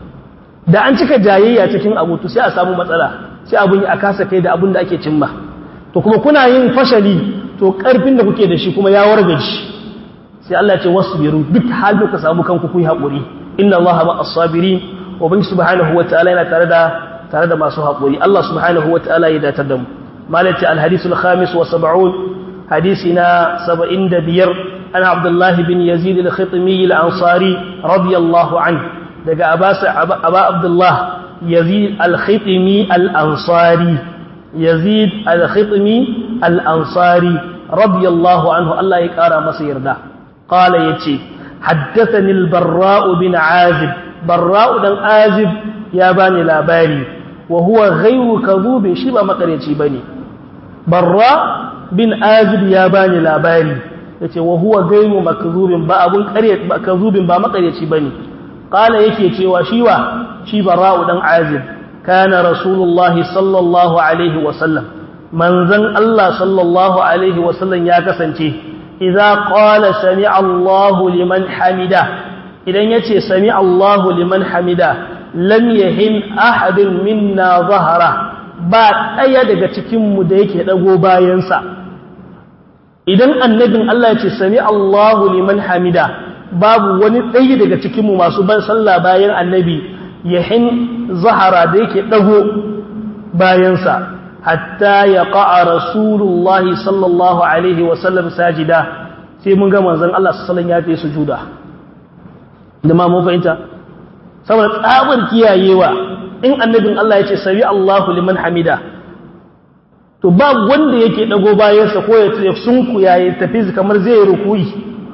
da an cika jayayya cikin abu to sai a samu matsala sai abun yi a kasa kai da abun da ake cimma to kuma kuna yin fashali to karfin da kuke da shi kuma ya wargaji sai Allah ya ce wasbiru duk halin ka samu kanku ku yi haƙuri inna Allah ma as-sabirin wa bin subhanahu wa ta'ala yana tare da tare da masu haƙuri Allah subhanahu wa ta'ala ya datar da mu مالتي الحديث الخامس وسبعون حديثنا سبعين دبير أنا عبد الله بن يزيد الخطمي الأنصاري رضي الله عنه دقى أبا, أبا عبد الله يزيد الخطمي الأنصاري يزيد الخطمي الأنصاري رضي الله عنه الله يكارى مصير ده قال يتي حدثني البراء بن عازب براء بن عازب يا باني لا باري وهو غير كذوب شبه مقريتي بني barra bin azib ya bani labari yace wa huwa gaimu makzubin ba abun ƙarya makzubin ba makaryaci bane qala yake cewa shi wa shi barra'u dan azib kana rasulullahi sallallahu alaihi wa sallam manzon Allah sallallahu alaihi wa sallam ya kasance idza qala sami'a Allahu liman hamida idan yace sami'a Allahu liman hamida lam yahin ahadun minna zahara ba ɗaya daga cikinmu da yake ɗago bayansa idan annabin Allah ya ce sami Allahu liman hamida babu wani ɗaya daga cikinmu masu ban sallah bayan annabi yahin zahara da yake ɗago bayansa hatta ya ƙa'a rasulullahi sallallahu alaihi wasallam sajida sai mun ga manzon Allah sallallahu ya fi sujuda da ma mun fahimta saboda tsabar kiyayewa in annabin Allah ya ce sami Allahu liman hamida to ba wanda yake dago bayansa ko ya ce sunku ya yi tafi kamar zai yi rukuyi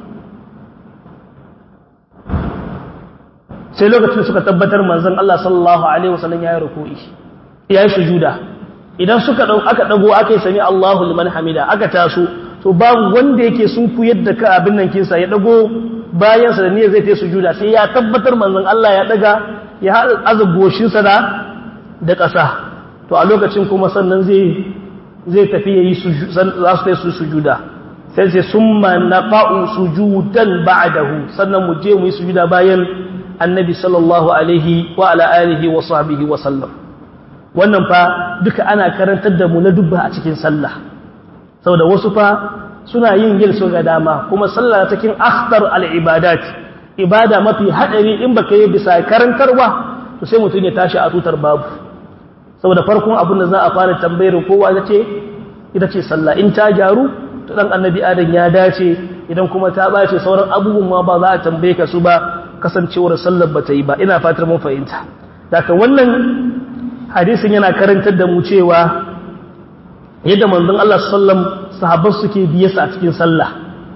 sai lokacin suka tabbatar manzon Allah sallallahu alaihi wasallam ya yi rukuyi ya yi sujuda idan suka dau aka dago aka yi sami Allahu liman hamida aka taso to babu wanda yake sunku yadda ka abin nan kinsa ya dago bayansa da niyyar zai ta sujuda sai ya tabbatar manzon Allah ya daga ya haɗa azaboshinsa da da ƙasa to a lokacin kuma sannan zai zai tafi yayi za su kai su sujuda sai sai summa naqa'u sujudan ba'dahu sannan mu je mu yi sujuda bayan annabi sallallahu alaihi wa ala alihi wa sahbihi wa sallam wannan fa duka ana karantar da mu na dubba a cikin sallah saboda wasu fa suna yin yin su ga dama kuma sallah cikin akhtar al-ibadat ibada mafi hadari in baka yi bisa karantarwa to sai mutum ya tashi a tutar babu saboda farkon abin da za a fara tambayar kowa ita ce ita ce sallah in ta gyaru to dan annabi adam ya dace idan kuma ta bace sauran abubuwan ma ba za a tambaye ka su ba kasancewar sallar ba ta yi ba ina fatar mun fahimta daga wannan hadisin yana karantar da mu cewa yadda manzon Allah sallam sahabban suke biye su a cikin sallah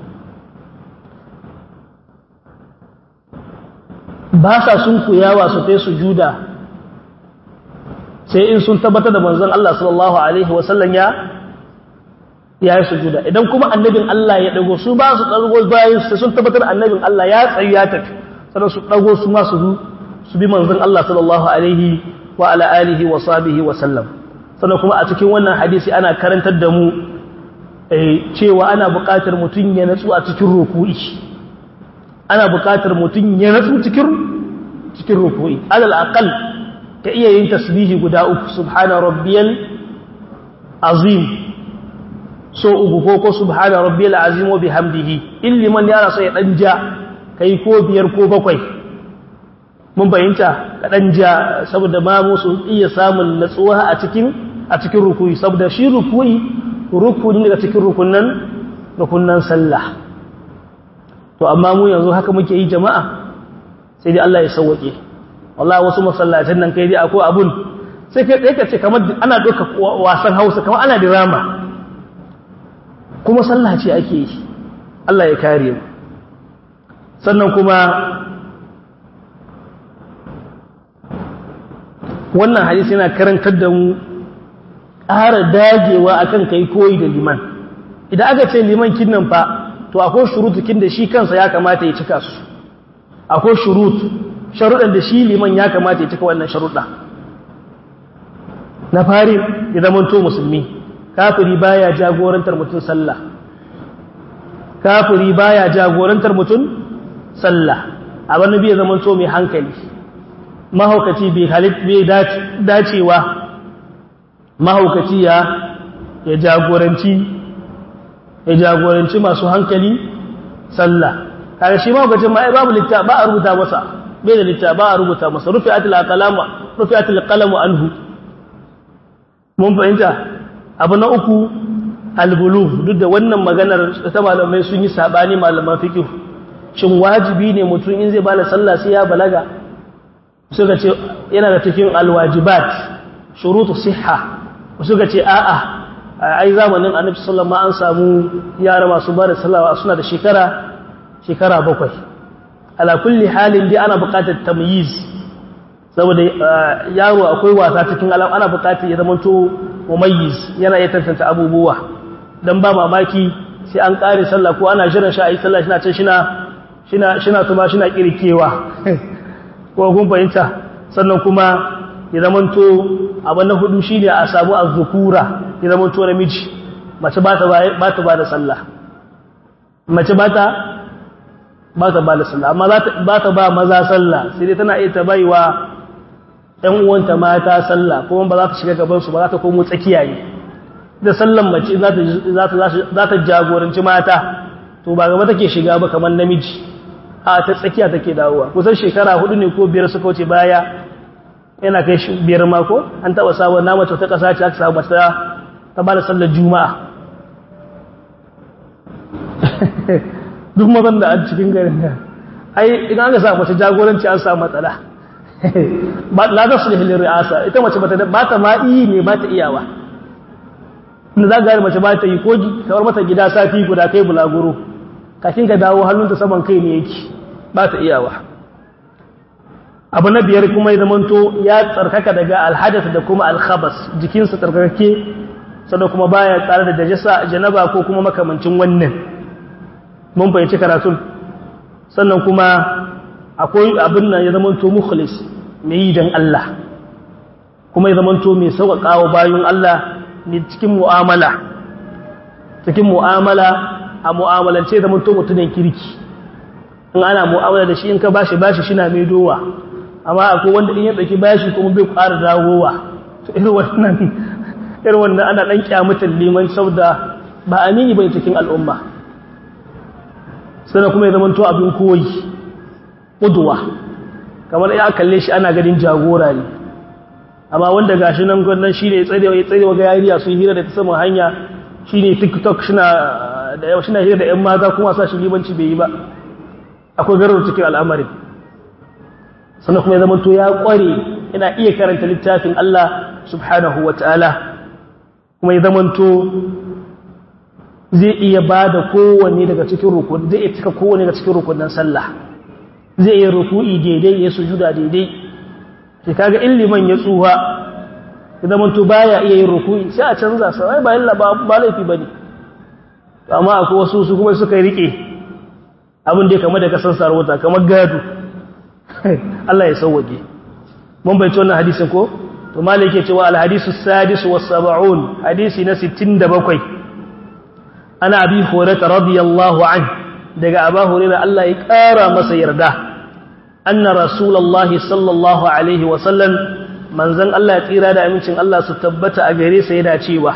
ba sa sun kuyawa su kai sujuda sai in sun tabbatar da manzon Allah sallallahu alaihi wasallam ya ya yi sujuda idan kuma annabin Allah ya dago su ba su dago bayan su sun tabbatar annabin Allah ya tsayu ya tafi sannan su dago su ma su su bi manzon Allah sallallahu alaihi wa ala alihi wa sahbihi wa sallam sannan kuma a cikin wannan hadisi ana karantar da mu cewa ana buƙatar mutum ya natsu a cikin ruku'i ana buƙatar mutum ya natsu cikin cikin ruku'i alal aqal ka iya yin tasbihi guda uku subhana rabbiyal azim so uku ko ko subhana rabbiyal azim wa bihamdihi in liman ya rasa ya dan ja kai ko biyar ko bakwai mun bayyanta ka dan ja saboda ma musu iya samun natsuwa a cikin a cikin ruku'i saboda shi ruku'i rukuni daga cikin rukunan rukunan sallah to amma mu yanzu haka muke yi jama'a sai dai Allah ya sauwake wallahi wasu masallacin nan kai dai akwai abun sai kai dai ka ce kamar ana doka wasan Hausa kamar ana drama kuma sallah ce ake yi Allah ya kare mu sannan kuma wannan hadisi yana karantar da mu ƙara dagewa akan kai koyi da liman idan aka ce liman kinnan fa to akwai shurutukin da shi kansa ya kamata ya cika su akwai shurut sharuɗan da shi liman ya kamata ya cika wannan sharuɗa na fari ya zamanto musulmi kafiri baya jagorantar mutum sallah kafiri baya jagorantar mutum sallah abin nabi ya zamanto mai hankali mahaukaci bai halit bai dacewa mahaukaci ya ya jagoranci ya jagoranci masu hankali sallah kaga shi mahaukacin ma ai babu litta ba a rubuta masa bai da litta ba a rubuta masa rufi'atul aqlamu rufi'atul qalamu anhu mun fahimta abu na uku albulu duk da wannan maganar ta malamai sun yi sabani malaman fiqh shin wajibi ne mutum in zai bada sallah sai ya balaga suka ce yana da cikin alwajibat shurutu sihha suka ce a'a ai zamanin annabi sallallahu alaihi an samu yara masu bada sallah suna da shekara shekara bakwai ala kulli halin dai ana buƙatar tamyiz saboda yaro akwai wasa cikin alam ana bukatar ya zama to mumayyiz yana iya tantance abubuwa dan ba mamaki sai an kare sallah ko ana jiran shi a yi sallah shina can shina shina shina tuma shina kirkewa ko kun fahimta sannan kuma ya zama to abin na hudu shine a samu azzukura ya zama to namiji mace ba ta ba ta ba da sallah mace ba ta ba ta ba da sallah amma ba ta ba maza sallah sai dai tana iya ta baiwa ɗan uwanta mata sallah kuma ba za ta shiga gaban su ba za ta komo tsakiya ne da sallan mace za ta jagoranci mata to ba gaba take shiga ba kamar namiji a ta tsakiya take dawowa kusan shekara hudu ne ko biyar suka wuce baya yana kai biyar mako an taɓa sabon na mace ta ƙasa ce aka samu mace ta ba da sallar juma'a duk mazan da a cikin garin da ai idan aka samu mace jagoranci an samu matsala la ta sulhi lil ri'asa ita mace bata ba ta ma yi ne ba ta iyawa inda za ga mace ba ta yi ko kawar mata gida sati guda kai bulaguro kafin ka dawo hannunta saman kai ne yake ba ta iyawa abu na biyar kuma ya zamanto ya tsarkaka daga alhadas da kuma alkhabas jikinsa tsarkake sannan kuma baya tsare da dajasa janaba ko kuma makamancin wannan mun fahimci karatun sannan kuma akwai abin nan ya zamanto mukhlis mai yi don Allah kuma ya zamanto mai sauƙaƙawa bayan Allah ne cikin mu'amala cikin mu'amala a mu'amalance da zamanto mutumin kirki in ana mu'amala da shi in ka bashi bashi shi na mai dowa amma akwai wanda in ya ɗauki bashi kuma bai ƙara dawowa to irin wannan irin wannan ana ɗan kyamatan liman saboda ba amini bai cikin al'umma sannan kuma ya zamanto abin koyi ƙuduwa kamar ya kalle shi ana ganin jagora ne amma wanda gashi nan gwannan shi ne ya tsarewa ya tsarewa ga yariya sun hira da ta saman hanya shi ne tiktok shina hira da 'yan mata kuma sa shi limanci bai yi ba akwai garar cikin al'amarin sannan kuma ya zama to ya kware yana iya karanta littafin Allah subhanahu wa ta'ala kuma ya zama to zai iya ba da kowane daga cikin rukun zai iya cika kowane daga cikin rukunan sallah zai iya ruku'i daidai ya sujuda daidai ke kaga illiman ya tsuha ya zama to baya iya yin ruku'i sai a canza sa ai ba illa ba laifi bane amma akwai wasu su kuma suka rike abin da ya kama da kasan sarauta kamar gado Allah ya sauwage mun bai wannan hadisin ko to malai yake cewa al hadisu sadis was sab'un hadisi na 67 ana abi hurairah radiyallahu an daga abu hurairah Allah ya kara masa yarda anna rasulullahi sallallahu alaihi wa sallam manzon Allah ya tsira da amincin Allah su tabbata a gare sa yana cewa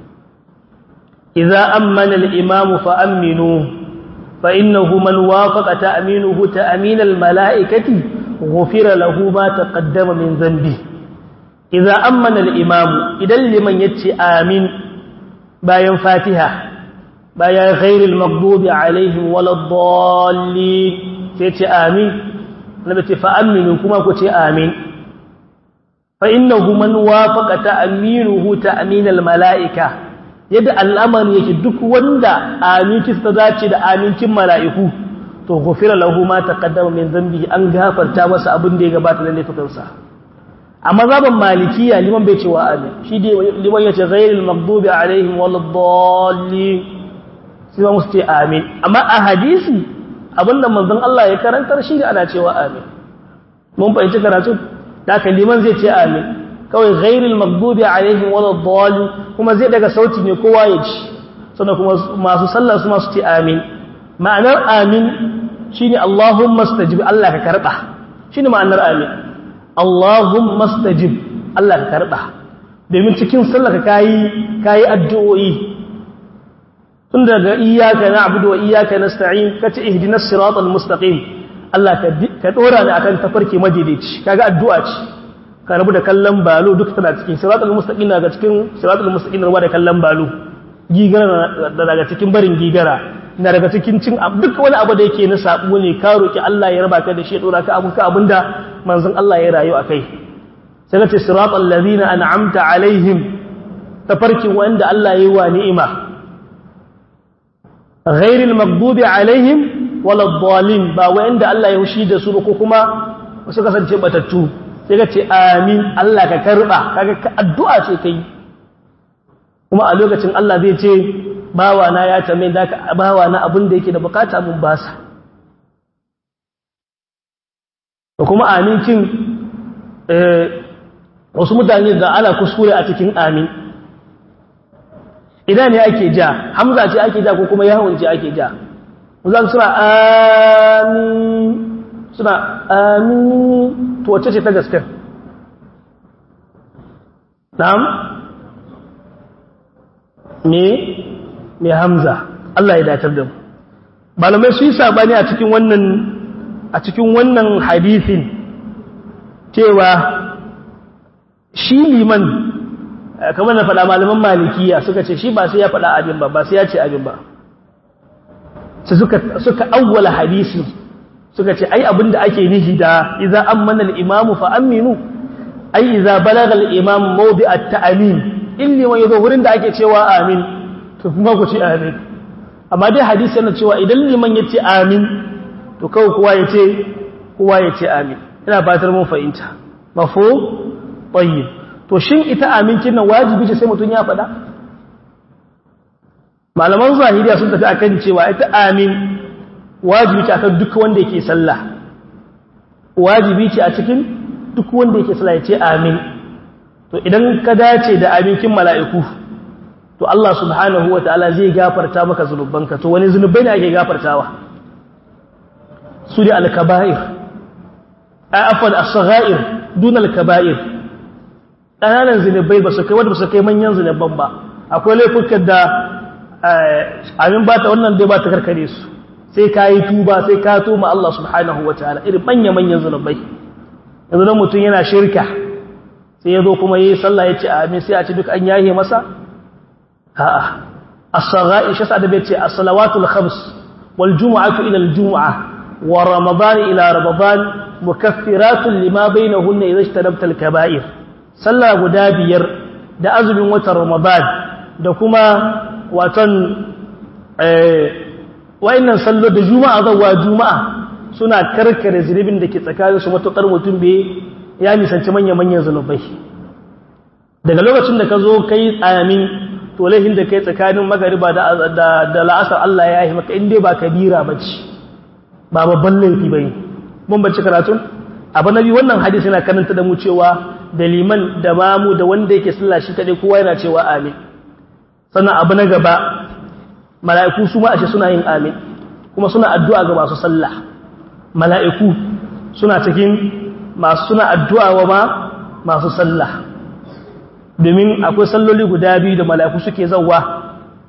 idza ammana al imamu fa aminu فإنه من وافق تأمينه تأمين الملائكة غفر له ما تقدم من ذنبه إذا أمن الإمام إذا لمن يتي آمين باين فاتحة باين غير المغضوب عليهم ولا الضالين تيتي آمين نبتي فأمنوا كما كتي آمين فإنه من وافق تأمينه تأمين الملائكة yadda al'amari yake duk wanda aminci ta dace da amincin mala'iku to gufira lahu ma taqaddama min dhanbi an gafarta masa abin da ya gabata da laifukansa a mazhaban malikiya liman bai cewa amin shi dai liman yace ghayril maghdubi alaihim waladdallin sai ba musu ce amin amma a hadisi abinda manzon Allah ya karantar shi da ana cewa amin mun fahimci karatu da liman zai ce amin kawai ghairil maghdubi alaihim waladdallin kuma zai daga sauti ne kowa ya ji sannan kuma masu sallah su masu ce amin ma'anar amin shine Allahumma stajib Allah ka karba shine ma'anar amin Allahumma stajib Allah ka karba domin cikin sallah ka kai kai addu'o'i tun daga iyyaka na'budu wa iyyaka nasta'in kace ihdinas siratal mustaqim Allah ka dora ni akan tafarki madaidaici kaga addu'a ce ka rabu da kallon balo duk tana cikin siratul mustaqim daga cikin siratul mustaqim rabu da kallon balo gigara daga cikin barin gigara na daga cikin cin duk wani abu da yake na sabo ne ka roki Allah ya raba ka da shi ya dora ka abun ka abinda manzon Allah ya rayu akai sai ka ce siratul ladina an'amta alaihim tafarkin wanda Allah ya yi wa ni'ima ghairil maghdubi alaihim wala dhalin ba wanda Allah ya hushi da su ko kuma su kasance batattu sai ka ce amin Allah ka karba kaga addu'a ce kai kuma a lokacin Allah zai ce bawa na ya tambaye da ka bawa na abin da yake da bukata mun basa da kuma amincin wasu mutane da ana kuskure a cikin amin idan ne ake ja hamza ce ake ja ko kuma yawon ce ake ja zan suna amin suna amin to wacce ce ta gaske na'am me me hamza Allah ya datar da mu malamai su yi sabani a cikin wannan a cikin wannan hadisin cewa shi liman kamar na faɗa malaman malikiya suka ce shi ba sai ya faɗa abin ba ba sai ya ce abin ba sai suka suka awwala hadisi suka ce ai abinda ake nihi da idza ammana al-imam fa aminu ai idza balagha al-imam mawdi at-ta'min illi wa yazo wurin da ake cewa amin to kuma ku ce amin amma dai hadisi yana cewa idan liman yace amin to kawai kowa yace kowa yace amin ina fatar mun fahimta mafo tayyib to shin ita amincin nan wajibi ce sai mutun ya faɗa malaman zahiriya sun tafi akan cewa ita amin wajibi ce akan duk wanda yake sallah wajibi ce a cikin duk wanda yake sallah ya ce amin to idan ka dace da aminkin mala'iku to Allah subhanahu wataala zai gafarta maka zunubanka to wani zunubai ne ake gafartawa su da al-kaba'ir afwan as-sagha'ir dun al-kaba'ir ƙananan zunubai ba su kai wanda ba su kai manyan zunuban ba akwai laifukan da amin ba ta wannan dai ba ta karkare su sai ka yi tuba sai ka tuma Allah subhanahu wa ta'ala irin manya-manyan zunubai yanzu don mutum yana shirka sai ya zo kuma yi sallah ya ce amin sai a ci duk an yahe masa a'a as-saghai shi da bai ce as-salawatul khams wal jumu'atu ila al-jumu'ah wa ramadan ila ramadan mukaffiratun lima bainahunna idza ijtanabta al-kaba'ir sallah guda biyar da azumin watan ramadan da kuma watan wa'annan sallo da juma'a zawa juma'a suna karkare zunubin da ke tsakanin su matuƙar mutum bai ya nisanci manya-manyan zunubai daga lokacin da ka zo kai amin to laifin da kai tsakanin magariba da la'asar Allah ya yi maka inda ba kabira ba ce ba babban laifi ba ne mun bacci karatun abu na biyu wannan hadisi yana karanta da mu cewa da liman da mamu da wanda yake sallah shi kaɗai kowa yana cewa amin sannan abu na gaba mala'iku su ma ashe suna yin amin kuma suna addu'a ga masu sallah mala'iku suna cikin masu suna addu'a wa ma masu sallah domin akwai salloli guda biyu da mala'iku suke zauwa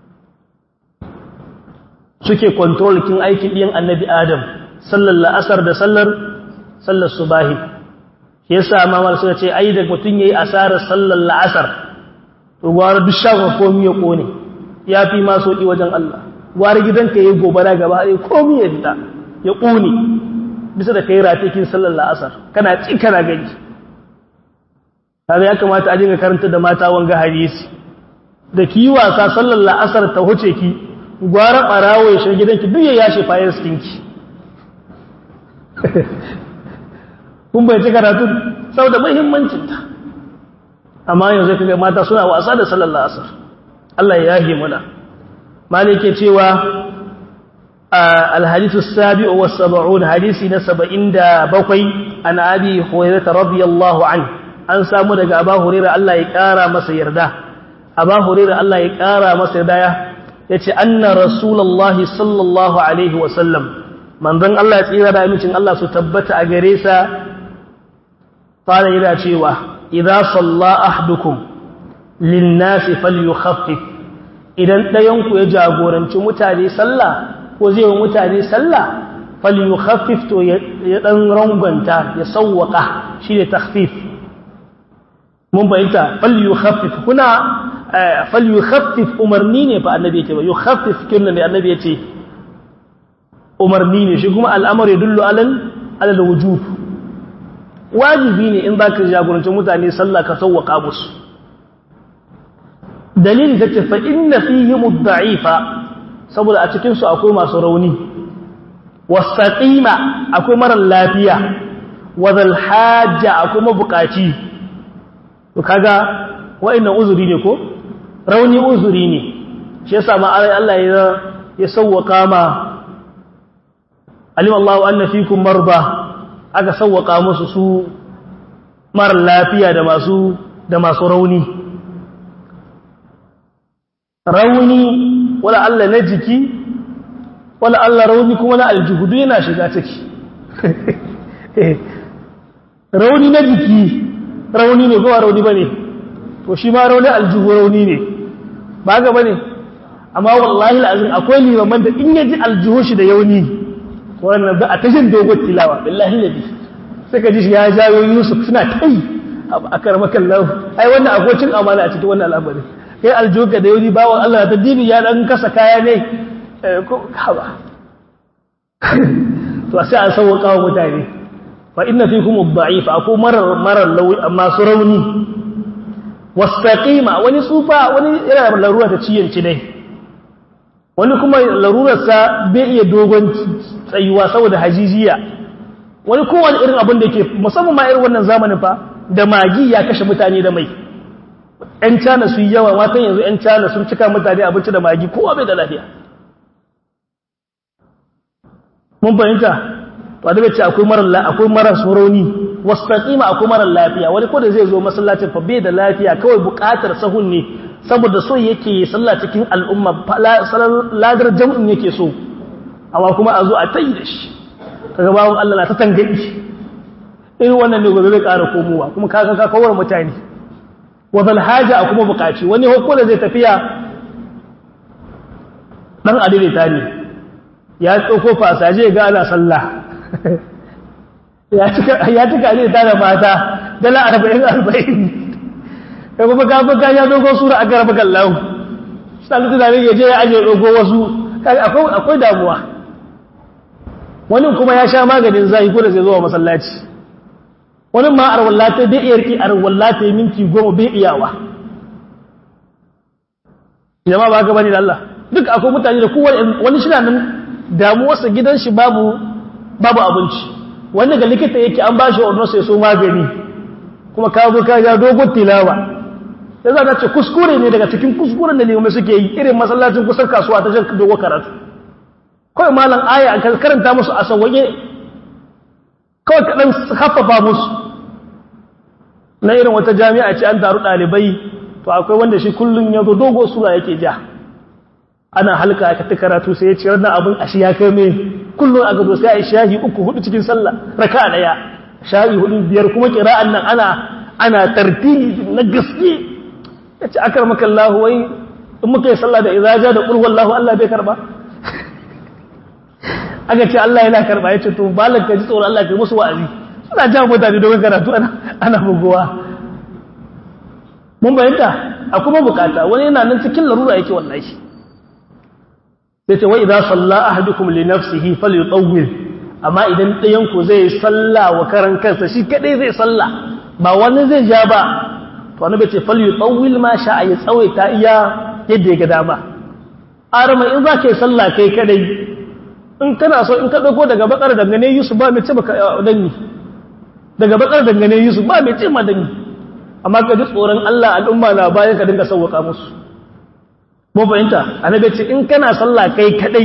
suke kontrol kin aikin ɗiyan annabi adam sallar la'asar da sallar sallar subahi shi yasa mamar suka ce ai da mutum yayi asarar sallar la'asar to gwara duk shagon komi ya kone ya fi ma soki wajen Allah gwara gidanka yayi gobara gaba ɗaya komi ya fita ya kone bisa da kai ratikin sallar la'asar kana ci kana gani kaga ya kamata a dinga karanta da mata wanga hadisi da ki wasa sallar la'asar ta huce ki gwara barawo ya shiga gidanki duk ya yashe fayar skinki kun bai ci karatu saboda muhimmancinta amma yanzu kaga mata suna wasa da sallar la'asar Allah ya yahi muna malike cewa الحديث السابع والسبعون حديث نسبعين دا بقي عن أبي هريرة رضي الله عنه an samu daga Aba Hurairah Allah ya kara masa yarda Aba Hurairah Allah ya kara masa yarda yace anna Rasulullah sallallahu alaihi wa sallam manzon Allah ya tsira da amincin Allah su tabbata a gare sa fara yana cewa idza salla ahdukum lin-nas falyukhaffif idan dayan ku ya jagoranci mutane sallah ko zai wa mutane sallah falyukhaffif to ya dan rangwanta ya sawwaka shi ne takhfif mun bayyanta falyukhaffif kuna falyukhaffif umarni ne fa annabi yake ba yukhaffif kinna ne annabi yace umarni ne shi kuma al'amar ya dullu alal alal wujub wajibi ne in zaka jagoranci mutane sallah ka sawwaka musu dalilin take fa inna fihim ad-da'ifa saboda a cikinsu akwai masu rauni wasaqima akwai marar lafiya wadal hajja kuma bukaci to kaga wa'annan uzuri ne ko rauni uzuri ne shi yasa ma Allah ya ya sawwaka ma alim Allah anna fikum marda aka sawwaka musu su mara lafiya da masu da masu rauni rauni wala Allah na jiki wala Allah rauni kuma na aljihudu yana shiga ciki rauni na jiki rauni ne kowa rauni ba ne to shi ma rauni aljihu rauni ne ba ga ba ne amma wallahi la'azin akwai limaman da in yaji aljihu shi da yauni wannan ba a tashin dogon tilawa billahi nabi sai ka ji shi ya jawo yusuf suna tai a karmakan lau ai wannan akwai cin amana a cikin wannan al'amarin kai aljihu ka da yauni bawon Allah ta dibi ya dan kasa kaya ne ko haba to sai an sauwaka wa mutane fa inna fikum ad-da'if aku marar marar lawi amma su rauni wastaqima wani tsufa wani yana larura ta ciyanci ne wani kuma larurarsa bai iya dogon tsayuwa saboda hajijiya wani kowane irin abin da ke musamman ma irin wannan zamanin fa da magi ya kashe mutane da mai ‘yan cana su yi yawa matan yanzu ‘yan cana sun cika mutane abinci da magi kowa bai da lafiya mun fahimta wadda bai ce akwai marar akwai marar soroni wastaqima akwai marar lafiya wani ko da zai zo masallacin fa bai da lafiya kawai buƙatar sahun ne saboda so yake sallah cikin al'umma ladar jam'in yake so amma kuma a zo a tayi da shi kaga bawon Allah na ta tangadi irin wannan ne gobe zai ƙara komowa kuma kaga ka kawar mutane wa zal haja a kuma buƙaci wani hukko da zai tafiya dan adilita ne ya tsoko fasaje ga ana sallah ya cika ne ta da mata dala arba'in arba'in ya kuma kafin ka ya dogo sura a garba kallahu sanu tunanin ya je ya ajiye dogo wasu akwai damuwa wani kuma ya sha maganin zai ko da zai zuwa masallaci wani ma arwallata bai iya riki arwallata ya minti goma bai iyawa jama'a ba ka bane da Allah duk akwai mutane da kowane wani shi nan damuwarsa gidan shi babu babu abinci wanda ga likita yake an ba shi ordonsa ya so magani kuma ka zo ka ga dogon tilawa sai za ta ce kuskure ne daga cikin kuskuren da limamai suke yi irin masallacin kusan kasuwa ta jan dogon karatu kawai malam aya an karanta musu a sauwaye kawai kaɗan haffafa musu na irin wata jami'a ce an taru ɗalibai to akwai wanda shi kullum ya zo dogo sura yake ja ana halka aka ta karatu sai ya ce wannan abin ashi ya kai mai kullum a gado sai a yi shahi uku hudu cikin sallah raka daya shahi hudu biyar kuma kira'an nan ana ana tartili na gaske ya ce akar maka Allah wai in muka yi sallah da izaja da ƙulwar Allah Allah bai karba aka ce Allah yana karba ya ce to balan ka ji tsoron Allah ka musu wa'azi suna jan mutane domin karatu ana bugowa mun bayanta a kuma bukata wani yana nan cikin larura yake wallahi sai ce wai idan salla ahadukum li nafsihi falyutawwil amma idan ɗayan ku zai salla wa karan kansa shi kadai zai salla ba wani zai ja ba to annabi ce falyutawwil ma sha ya tsawaita iya yadda ya ga dama arama in za ka yi salla kai kadai in kana so in ka dauko daga bakar dangane Yusuf ba mai ce baka danni daga bakar dangane Yusuf ba mai ce ma danni amma ka ji tsoron Allah al'umma na bayan ka dinga sauwaka musu mun fahimta annabi ce in kana sallah kai kadai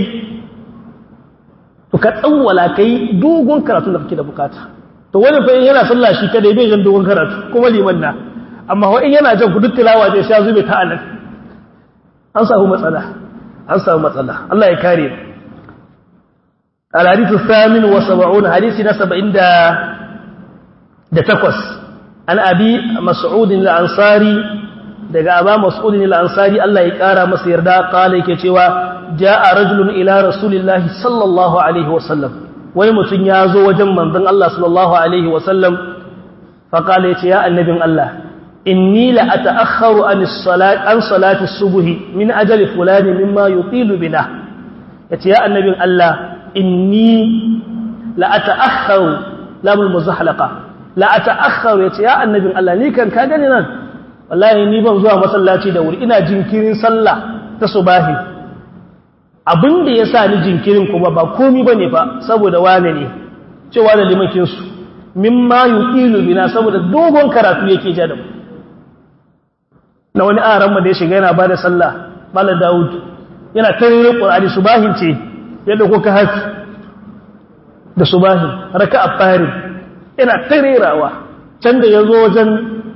to ka tsawwala kai dogon karatu da kake da bukata to wani fa yana sallah shi kadai bai jan dogon karatu kuma liman na amma wa in yana jan kudu tilawa zai sha zube ta anan an samu matsala an samu matsala Allah ya kare الحديث الثامن وسبعون حديث نسب عند دتكوس عن أبي مسعود الأنصاري daga aba mas'udin al-ansari Allah ya kara masa yarda kala yake cewa jaa rajulun ila rasulillahi sallallahu alaihi wasallam wani mutum ya zo wajen manzon Allah sallallahu alaihi wasallam fa kala yace ya annabin Allah inni la ata'akhkharu an as-salat an salati as-subhi min ajali fulani mimma yutilu bina yace ya annabin Allah inni la ata'akhkharu lamul muzahlaqa la ata'akhkharu yace ya annabin Allah ni kan ka gani nan wallahi ni ban zuwa masallaci da wuri ina jinkirin sallah ta subahi abin da ya sa ni jinkirin kuma ba komi ba ne fa saboda wane ne cewa da limakinsu mimma yuqilu bina saboda dogon karatu yake ja da mu na wani aran da ya shiga yana bada sallah bala daud yana tarire qur'ani subahin ce ya dauko ka hafi da subahin raka'a fari yana tarirawa can da yazo wajen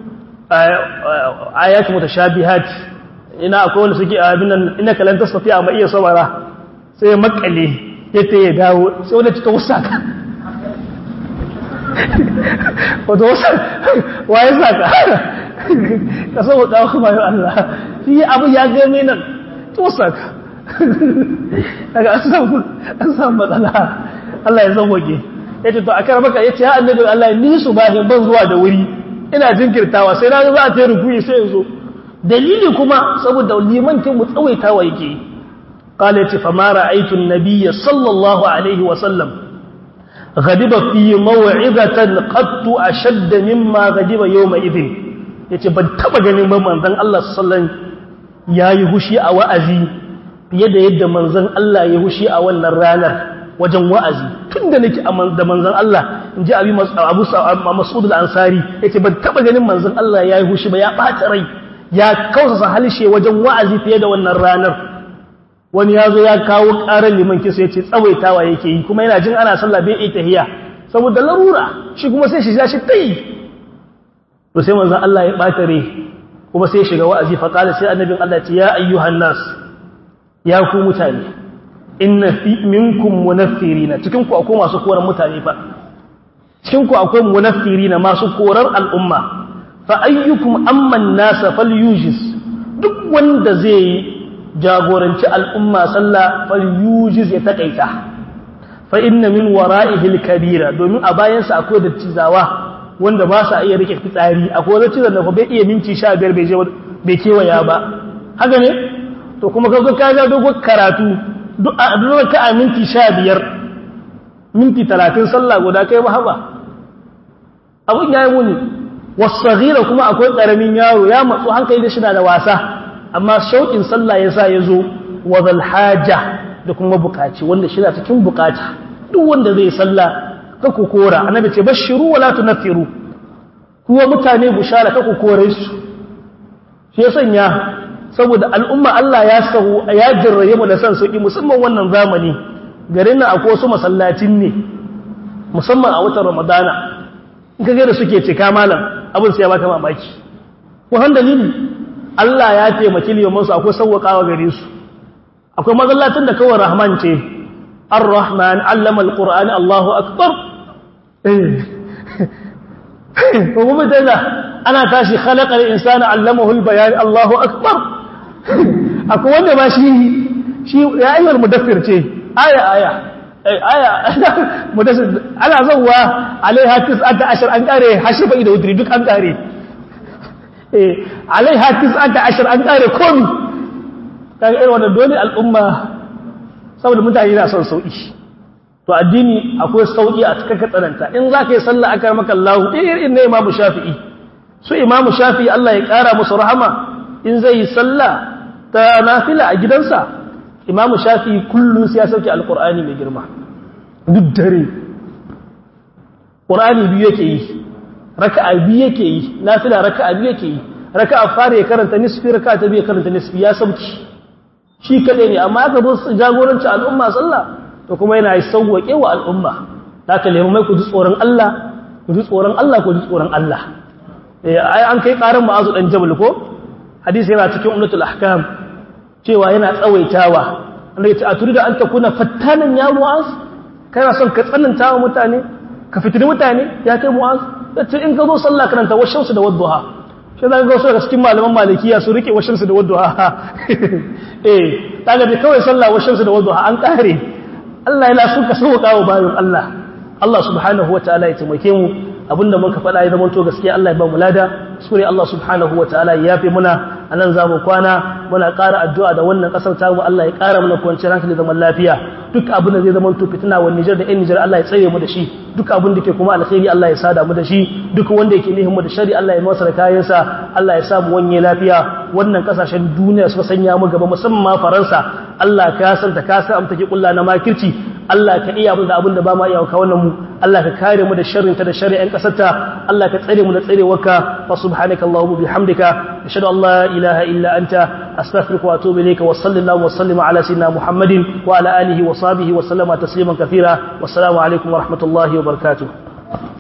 ayatu mutashabihat ina akwai wanda suke abin nan ina kalan tasfiya amma iya sabara sai makale yace ya dawo sai wanda ta wasaka wato waye saka ka sau da kuma yau Allah shi abu ya game nan to saka daga an samu an samu matsala Allah ya sauke yace to akara maka yace ya annabi Allah ni su bahin ban zuwa da wuri ina jinkirtawa sai na za ta rukuyi sai yanzu dalili kuma saboda liman kin mu tsawaitawa yake qala yace fa ma ra'aytu an-nabiyya sallallahu alaihi wa sallam غضب في موعظة قد أشد مما غضب يومئذ yace ban taba ganin ba manzon Allah sallallahu yayi hushi a wa'azi fiye da yadda manzon Allah ya hushi a wannan ranar wajen wa'azi tunda nake da manzon Allah inji Abi Abu Mas'ud al-Ansari yace ban taba ganin manzon Allah yayi hushi ba ya bata rai ya kausasa halshe wajen wa'azi fiye da wannan ranar wani ya zo ya kawo ƙarar liman kisa ya ce tsawaitawa yake yi kuma yana jin ana sallah bai iya tahiya saboda larura shi kuma sai shi shi ta yi to sai manzan Allah ya ɓata rai kuma sai shiga wa'azi faƙala sai annabin Allah ce ya ayyuhan nas ya ku mutane inna fi minkum munaffirina cikin ku akwai masu koran mutane fa cikin ku akwai munaffirina masu korar al'umma fa ayyukum amman nasa falyujis duk wanda zai jagoranci al'umma sallah falyujiz ya takaita fa inna min wara'ihi al-kabira domin a bayansa akwai dattizawa wanda ba sa iya rike fitsari akwai wani cizon da bai iya minti 15 bai je bai kewaya ba haka ne to kuma ka zo ka ga dogon karatu duk a duk ka a minti 15 minti 30 sallah guda kai ba haba abun yayi muni wasaghira kuma akwai karamin yaro ya matsu hankali da shi da wasa amma shauƙin sallah ya sa ya zo wa zalhaja da kuma bukaci wanda shi na cikin bukata duk wanda zai sallah ka ku kora annabi ce bashiru wala tunfiru kuwa mutane bushara ka ku kore su shi ya sanya saboda al'umma Allah ya sahu ya jirraye mu da san sauki musamman wannan zamani garin nan akwai wasu masallacin ne musamman a watan Ramadana in ka ga da suke cika malam abin sai ya baka mamaki wannan dalili Allah ya taimaki liyamansu akwai sauwaƙawa gare su akwai mazallatin da kawai rahman ce ar-rahman allama al-qur'ani Allahu akbar ko kuma dana ana tashi khalaqa al-insana allamahu al-bayan Allahu akbar akwai wanda ba shi shi ya ayyar mudaffir ce aya aya aya mudaffir ana zawwa alaiha 19 an kare hashifa da udri duk an kare alaiha tis'ata ashar an kare komi kaga irin wannan dole al'umma saboda mutane na son sauki to addini akwai sauki a cikin tsananta in zaka yi sallah aka maka Allah irin ne Imam Shafi'i su Imam Shafi'i Allah ya kara musu rahama in zai yi sallah ta nafila a gidansa Imam Shafi'i kullun sai ya sauke alqur'ani mai girma duk dare Qur'ani biyu yake yi raka'a biyu yake yi nafila raka'a biyu yake yi raka'a fara ya karanta nisfi raka'a ta biyu karanta nisfi ya sauki shi kadai ne amma aka zo jagoranci al'umma sallah to kuma yana yi sauwake wa al'umma haka lemu mai ku ji tsoron Allah ku ji tsoron Allah ku ji tsoron Allah eh ai an kai karin ma'azu dan jabal ko hadisi yana cikin ummatul ahkam cewa yana tsawaitawa Allah ya ce a turida an takuna fattanan ya mu'az kana son ka tsananta wa mutane ka fitini mutane ya kai mu'az yace in ka zo sallah karanta washamsu da wadduha shi za ka ga wasu daga cikin malaman malikiya su rike washamsu da wadduha eh kaga da kawai sallah washamsu da wadduha an kare Allah yana so ka sauka wa bayan Allah Allah subhanahu wataala ya taimake mu abinda muka faɗa ya zama to gaskiya Allah ya ba mu lada sure Allah subhanahu wataala ya yafe muna anan zamu kwana muna ƙara addu'a da wannan ƙasar ta mu Allah ya ƙara mana kwanciyar hankali zaman lafiya duk abin da zai zama to fitina wa Niger da 'yan Niger Allah ya tsare mu da shi duk abin da ke kuma alkhairi Allah ya sada mu da shi duk wanda yake nihin mu da shari Allah ya masa da kayansa Allah ya sa mu wanye lafiya wannan kasashen duniya suka sanya mu gaba musamman ma Faransa Allah ka san ta ka san amta ke kulla na makirci Allah ka iya mu da abin da ba ma iya ka wannan mu Allah ka kare mu da sharrin ta da shari'an kasarta Allah ka tsare mu da tsarewarka wa subhanaka allahumma bihamdika ashhadu an la ilaha illa anta astaghfiruka wa atubu ilayka wa sallallahu wa sallama ala sayyidina muhammadin wa ala alihi wa sahbihi wa sallama tasliman kathira wassalamu alaikum wa rahmatullahi wa barakatuh